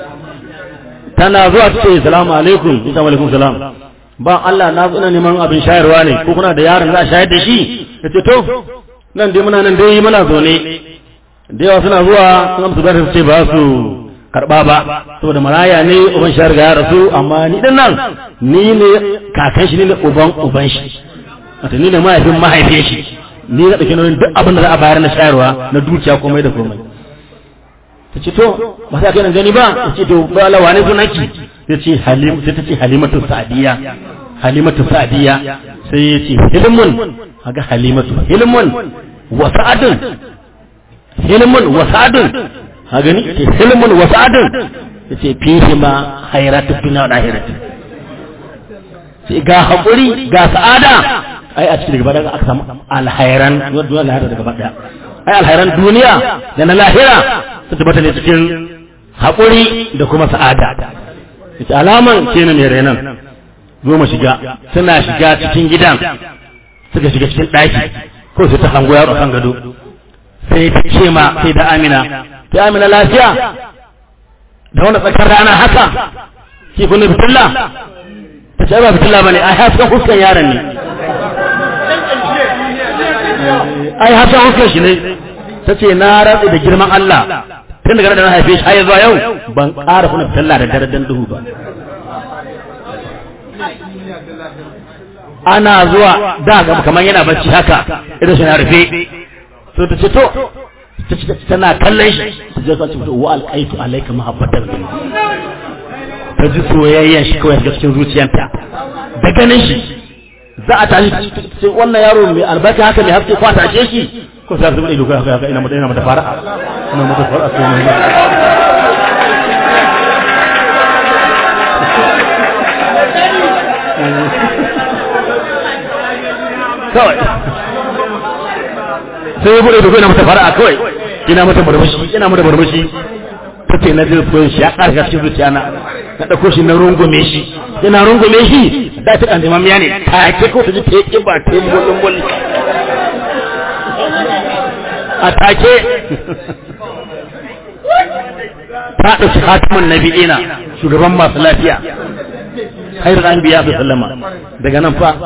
tana zuwa ta ce salamu alaikum isa alaikum salam ba Allah na zo ina neman abin shayarwa ne ko kuna da yaron za a shayar da shi ya ce to nan dai muna nan dai muna zaune da yawa suna zuwa sun amsa bayar su ce ba su karba ba saboda maraya ne uban shi riga ya rasu amma ni din nan ni ne kakan shi ne uban uban shi wato ni ne mahaifin mahaifin shi ni na dauke nauyin duk abin da za a bayar na shayarwa na dukiya komai da komai ta ce to ba sai kai gani ba ta ce to ba la wane sunanki ta ce halim sai ta ce halimatu sa'diya halimatu sa'diya sai ya ce hilmun kaga halimatu hilmun wa sa'adun hilmun wa sa'adun ha gani ce hilmun wa sa'adun yace fihi ma hayratu dunya wa akhirati ce ga hakuri ga sa'ada ai a cikin gaba da aka samu alhairan wadda lahira daga gaba daya ai alhairan duniya da na lahira su tabbata ne cikin hakuri da kuma sa'ada yace alaman kenan mai renan zo mu shiga suna shiga cikin gidan suka shiga cikin daki ko su ta hango yaro kan gado sai ta ce ma sai da amina ta amina lafiya da wani tsakar rana haka ki kunne fitilla ta ce ba fitilla bane ai hasken huskan yaron ne ai hasken huskan shi ne ta ce na ratsi da girman Allah tun daga da na haife shi har zuwa yau ban ƙara kuna fitilla da daren duhu ba ana zuwa da kamar yana bacci haka idan shi na rufe so ta ce to tana kallon shi ta je ta ce wa alqaitu alayka mahabbatan min ta ji soyayyen shi kawai daga cikin zuciyarta da ganin shi za a tashi sai wannan yaro mai albarka haka mai haske kwata ce shi ko sai zuba ido haka ina mata ina mata fara ina mata fara sai mai kawai sai ya bude da ina mata fara'a kawai ina mata barbashi ina mata barbashi ta ce na zai shi ya ƙarfa cikin zuciya na na ɗauko shi na rungume shi ina rungume shi da ta ɗan jimamiya ne ta ke ko ta ji ta yi ba ta yi bolin bolin a take ta ɗauki hatimin nabi'ina shugaban masu lafiya khairul anbiya sallama daga nan fa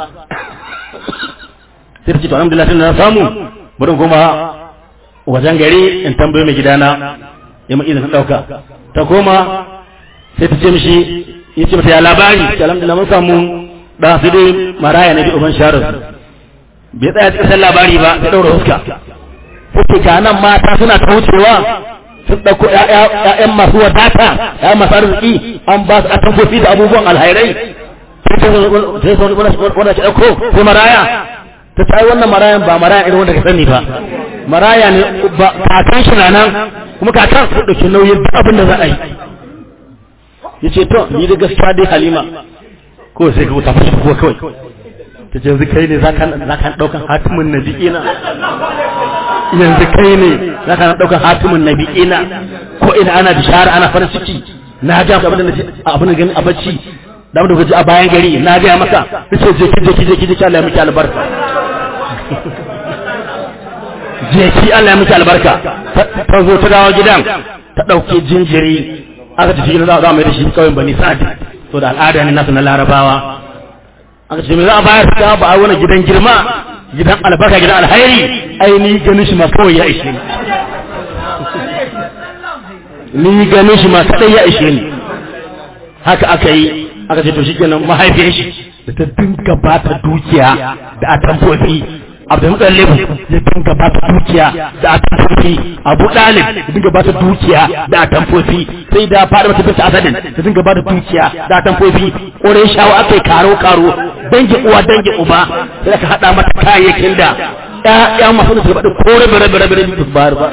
sai ta ce to alhamdulillah tun na samu bari kuma wajen gari in tambaye mai gidana ya mu izinin dauka ta koma sai ta ce mishi ya ce mata ya labari ta alhamdulillah mun samu da su dai maraya na bi uban sharar bai tsaya cikin san labari ba sai daura huska sai ga nan mata suna ta wucewa sun ɗauko ‘ya'yan masu wadata ‘ya'yan masu arziki an ba su atamfofi da abubuwan alhairai sai sai wanda ke ɗauko sai maraya ta ta wannan marayan ba maraya irin wanda ka sani ba maraya ne ba kakan shi na nan kuma kakan su ɗauki nauyin duk abin da za a yi ya ce to ni da gaskiya dai halima ko sai ka wuta fashe kuwa kawai ta ce yanzu kai ne za ka ɗaukan hatimin na ina yanzu kai ne za ka ɗaukan hatimin na ina ko ina ana bishara ana farin ciki na ga abin da abin da gani a bacci da abin da gaji a bayan gari na ga maka nace je ki je ki je ki je ki Allah ya miki albarka je ki Allah ya miki albarka ta zo ta dawo gidan ta dauke jinjiri aka tafi gidan za a mai da shi kawai bani sa'ad to da al'ada ne nasu na larabawa aka ce me za a bayar ta ba a wani gidan girma gidan albarka gidan alhairi ai ni ganin shi ma kawai ya ishe ni ni ganin shi ma kadai ya ishe ni haka aka yi aka ce to shikenan mahaifiyar shi da ta dinga ba ta dukiya da atamfofi abdul mutallib ya dinga ba ta dukiya da atamfofi abu dalib ya dinga ba ta dukiya da atamfofi sai da fara mata bisa asadin ya dinga ba ta dukiya da atamfofi kore shawo aka yi karo karo dangi uwa dangi uba sai aka hada mata kayayyakin da ƴaƴa masu da su faɗi ko rabe rabe rabe rabe su bayar ba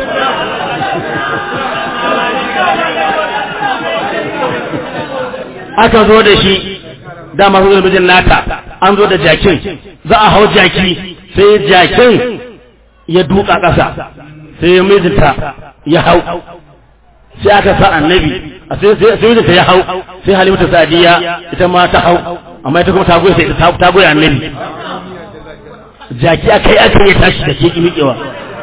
aka zo da shi dama zo da mijin nata an zo da jakin za a hau jaki sai jakin ya duka ƙasa sai mijinta ya hau sai aka sa annabi sai mijinta ya hau sai halimata sadiya ita ma ta hau amma ita kuma ta goya sai ta goya annabi jaki aka yi aka yi tashi da ke miƙewa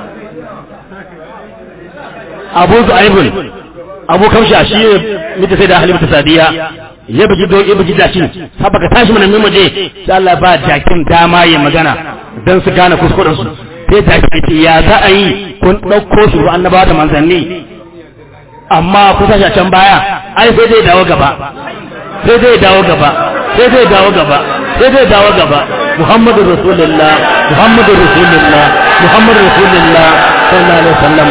abu zu'aibun abu kamsha shi ne mita sai da halimata sadiya ya bugi don ya bugi jakin saba ka tashi mana mu je sai Allah ba jakin dama ya magana dan su gane kuskuren su sai jakin ce ya za a yi kun dauko su annabawa da manzanni amma ku tashi a can baya ai sai dai dawo gaba sai dai dawo gaba sai dai dawo gaba sai dai dawo gaba Muhammadu Rasulullah Muhammadu Rasulullah Muhammadu Rasulullah sallallahu alaihi wasallam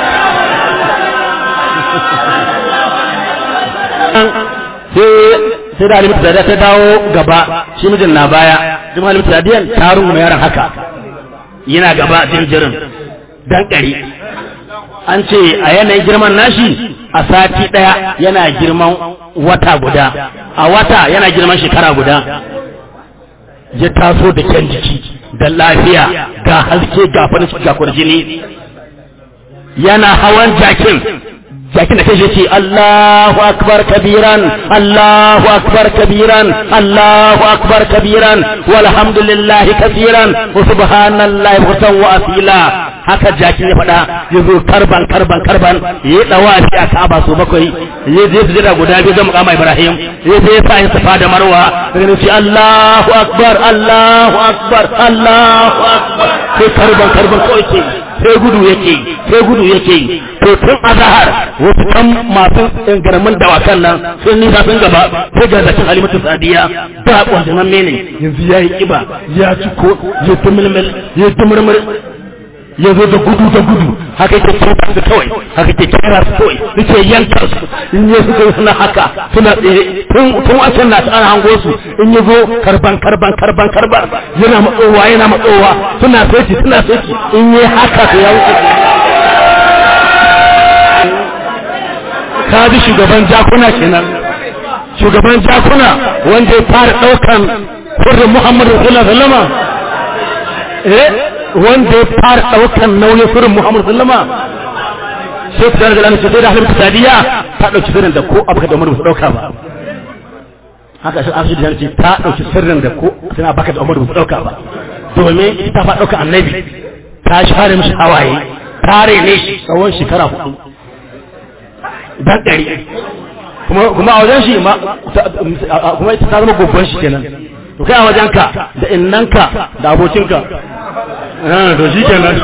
sai da alimatu sadiya ta dawo gaba shi mijin na baya kuma alimatu sadiyan ta rungume yaron haka yana gaba jinjirin dan kari an ce a yanayin girman nashi a sati daya yana girman wata guda a wata yana girman shekara guda ya taso da kyan jiki da lafiya ga haske ga farin ga kurjini yana hawan jakin jakin da kai ce Allahu akbar kabiran Allahu akbar kabiran Allahu akbar kabiran walhamdulillahi kaseeran wa subhanallahi buhtan wa asila haka jakin ya faɗa ya zo karban karban karban ya dawa shi a Ka'aba so bakwai ya je su jira guda biyu zama kama Ibrahim ya je sa yin safa da Marwa daga ce Allahu akbar Allahu akbar Allahu akbar sai karban karban kawai ke sai gudu yake sai gudu yake to tun azhar wasu kan masu garamin dawakan nan sun nisa sun gaba sai ga zakin halimatu sadiya ba kwanjanan mene yanzu ya yi kiba ya ci ko ya tumulmul ya tumurmur ya zo da gudu da gudu haka yake kira su kawai haka yake kira su kawai yake yanka su in ya su suna haka suna tsaye tun tun a can na ta ana hango su in ya zo karban karban karban karban yana matsowa yana matsowa suna sai suna sai in yi haka to ya wuce ka bi shugaban jakuna kenan shugaban jakuna wanda ya fara daukan sirrin Muhammadu sallallahu alaihi wasallam eh wanda ya fara daukan nauyin sirrin Muhammadu sallallahu alaihi wasallam sai ta da sai da halin sadiya ta dauki sirrin da ko abuka da Umar ba dauka ba haka shi asu da ce ta dauki sirrin da ko tana baka da Umar ba dauka ba domin ita fa dauka annabi ta share mishi hawaye ta rene shi tsawon shekara hudu dan ɗari kuma kuma a wajen shi ma kuma ita ta zama gobban shi kenan to kai a wajen ka da innanka da abokinka to shi kenan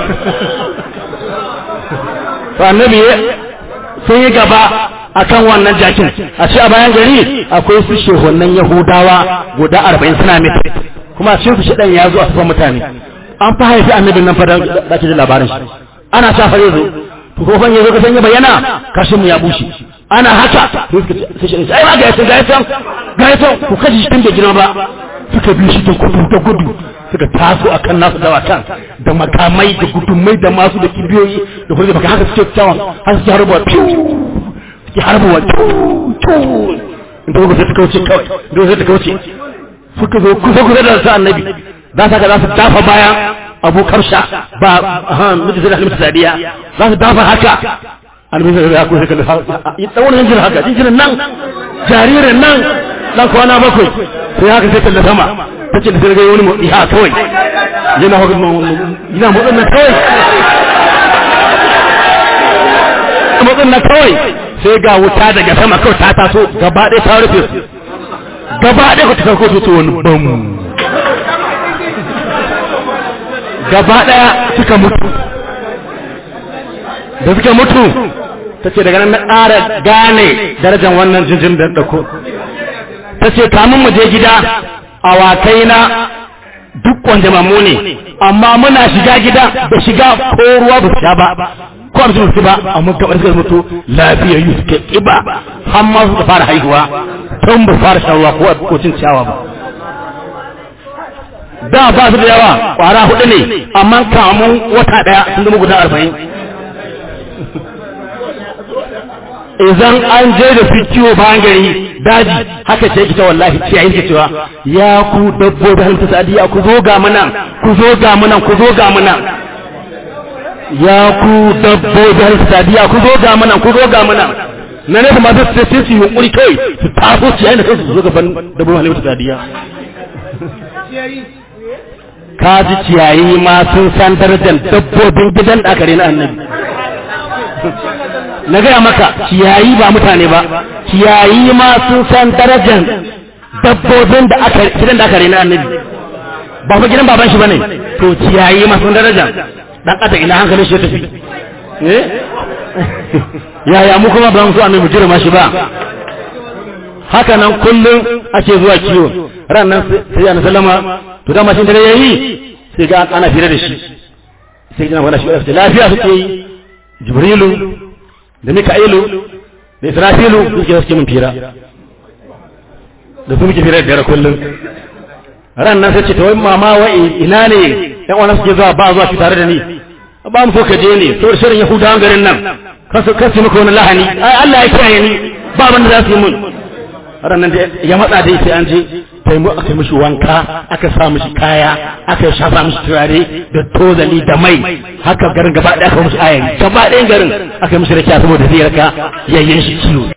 to annabi sun yi gaba akan wannan jakin a ce a bayan gari akwai su shehunan yahudawa guda arba'in suna mita kuma a cikin su shaɗan ya zo a sufan mutane an fa haifi annabin nan fadar da ake da labarin shi ana sa fare zo to ko fan yazo ka sanya bayyana kashin mu ya bushe ana haka to suka ce sai shi ai ba ga yasan ga yasan ga yasan ku kaji shi tun bai girma ba suka bi shi da gudu da gudu suka taso akan nasu dawakan da makamai da gudumai da masu da kibiyoyi da kuma baka haka suke kyawun har suke harbuwa piu suke harbuwa piu piu inda kuka sai ta kauce kawai inda sai ta kauce suka zo kusa kusa da su annabi za su za su dafa baya abu karsha ba miji sai da halimta sadiya za su dafa haka annabi sai ya kusa kallon ya tsawon jinjin haka jinjin nan jaririn nan dan kwana bakwai sai haka sai kallon sama ta ce da sai ga wani motsi ha kawai yana haka yana motsin nan kawai motsin nan kawai sai ga wuta daga sama kawai ta taso gaba ɗaya ta rufe gaba ɗaya ku ta farko su wani bam gaba ɗaya suka mutu da suka mutu ta ce daga nan na ƙara gane darajar wannan jinjin da ɗauko ta ce kamun mu je gida awakai na duk wanda mamu ne amma muna shiga gida da shiga ko ruwa ba sha ba ko abin su ba amma kamar suka mutu lafiya yi suke ƙiba har ma suka fara haihuwa tun ba fara shan ruwa ko ko cin ciyawa ba da ba su da yawa kwara hudu ne amma kamun wata daya sun zama guda arba'in idan an je da su kiwo bayan gari daji haka ce kita wallahi ciyayin ke cewa ya ku dabbobi halittu sa'adiyya ku zo ga mana ku zo ga mana ku zo ga mana ya ku dabbobi halittu sa'adiyya ku zo ga mana ku zo ga mana na ne ma su sai su yunkuri kai su taso ciyayin da kansu su zo gaban dabbobin halittu sa'adiyya ka ji ciyayi ma sun san darajar dabbobin gidan da aka rena annabi na gaya maka ciyayi ba mutane ba ciyayi ma sun san darajar dabbobin da aka gidan da aka rena annabi ba fa gidan baban shi bane to ciyayi ma sun daraja dan kada ina hankalin shi ya tafi eh yaya mu kuma ba mu so annabi jira ma shi ba haka nan kullum ake zuwa kiwo ran nan sai annabi sallama to dama shi dare yayi sai ga ana fira da shi sai gina wani shi lafiya suke yi jibrilu da mika'ilu da israfilu suke suke mun fira da su muke fira da dare kullum ran nan sai ce to wai mama wai ina ne yan wannan suke zuwa ba zuwa shi tare da ni ba mu so ka je ne to shirin yahudawan garin nan kasu kasu maka wani lahani ai Allah ya kiyaye ni ba abin da za su yi mun ran nan ya matsa dai sai an je sai mu aka mishi wanka aka sa mishi kaya aka shafa mishi turare da tozali da mai haka garin gaba ɗaya aka mishi ayari gaba ɗayan garin aka mishi rakiya saboda zai raka yayyen shi ciwo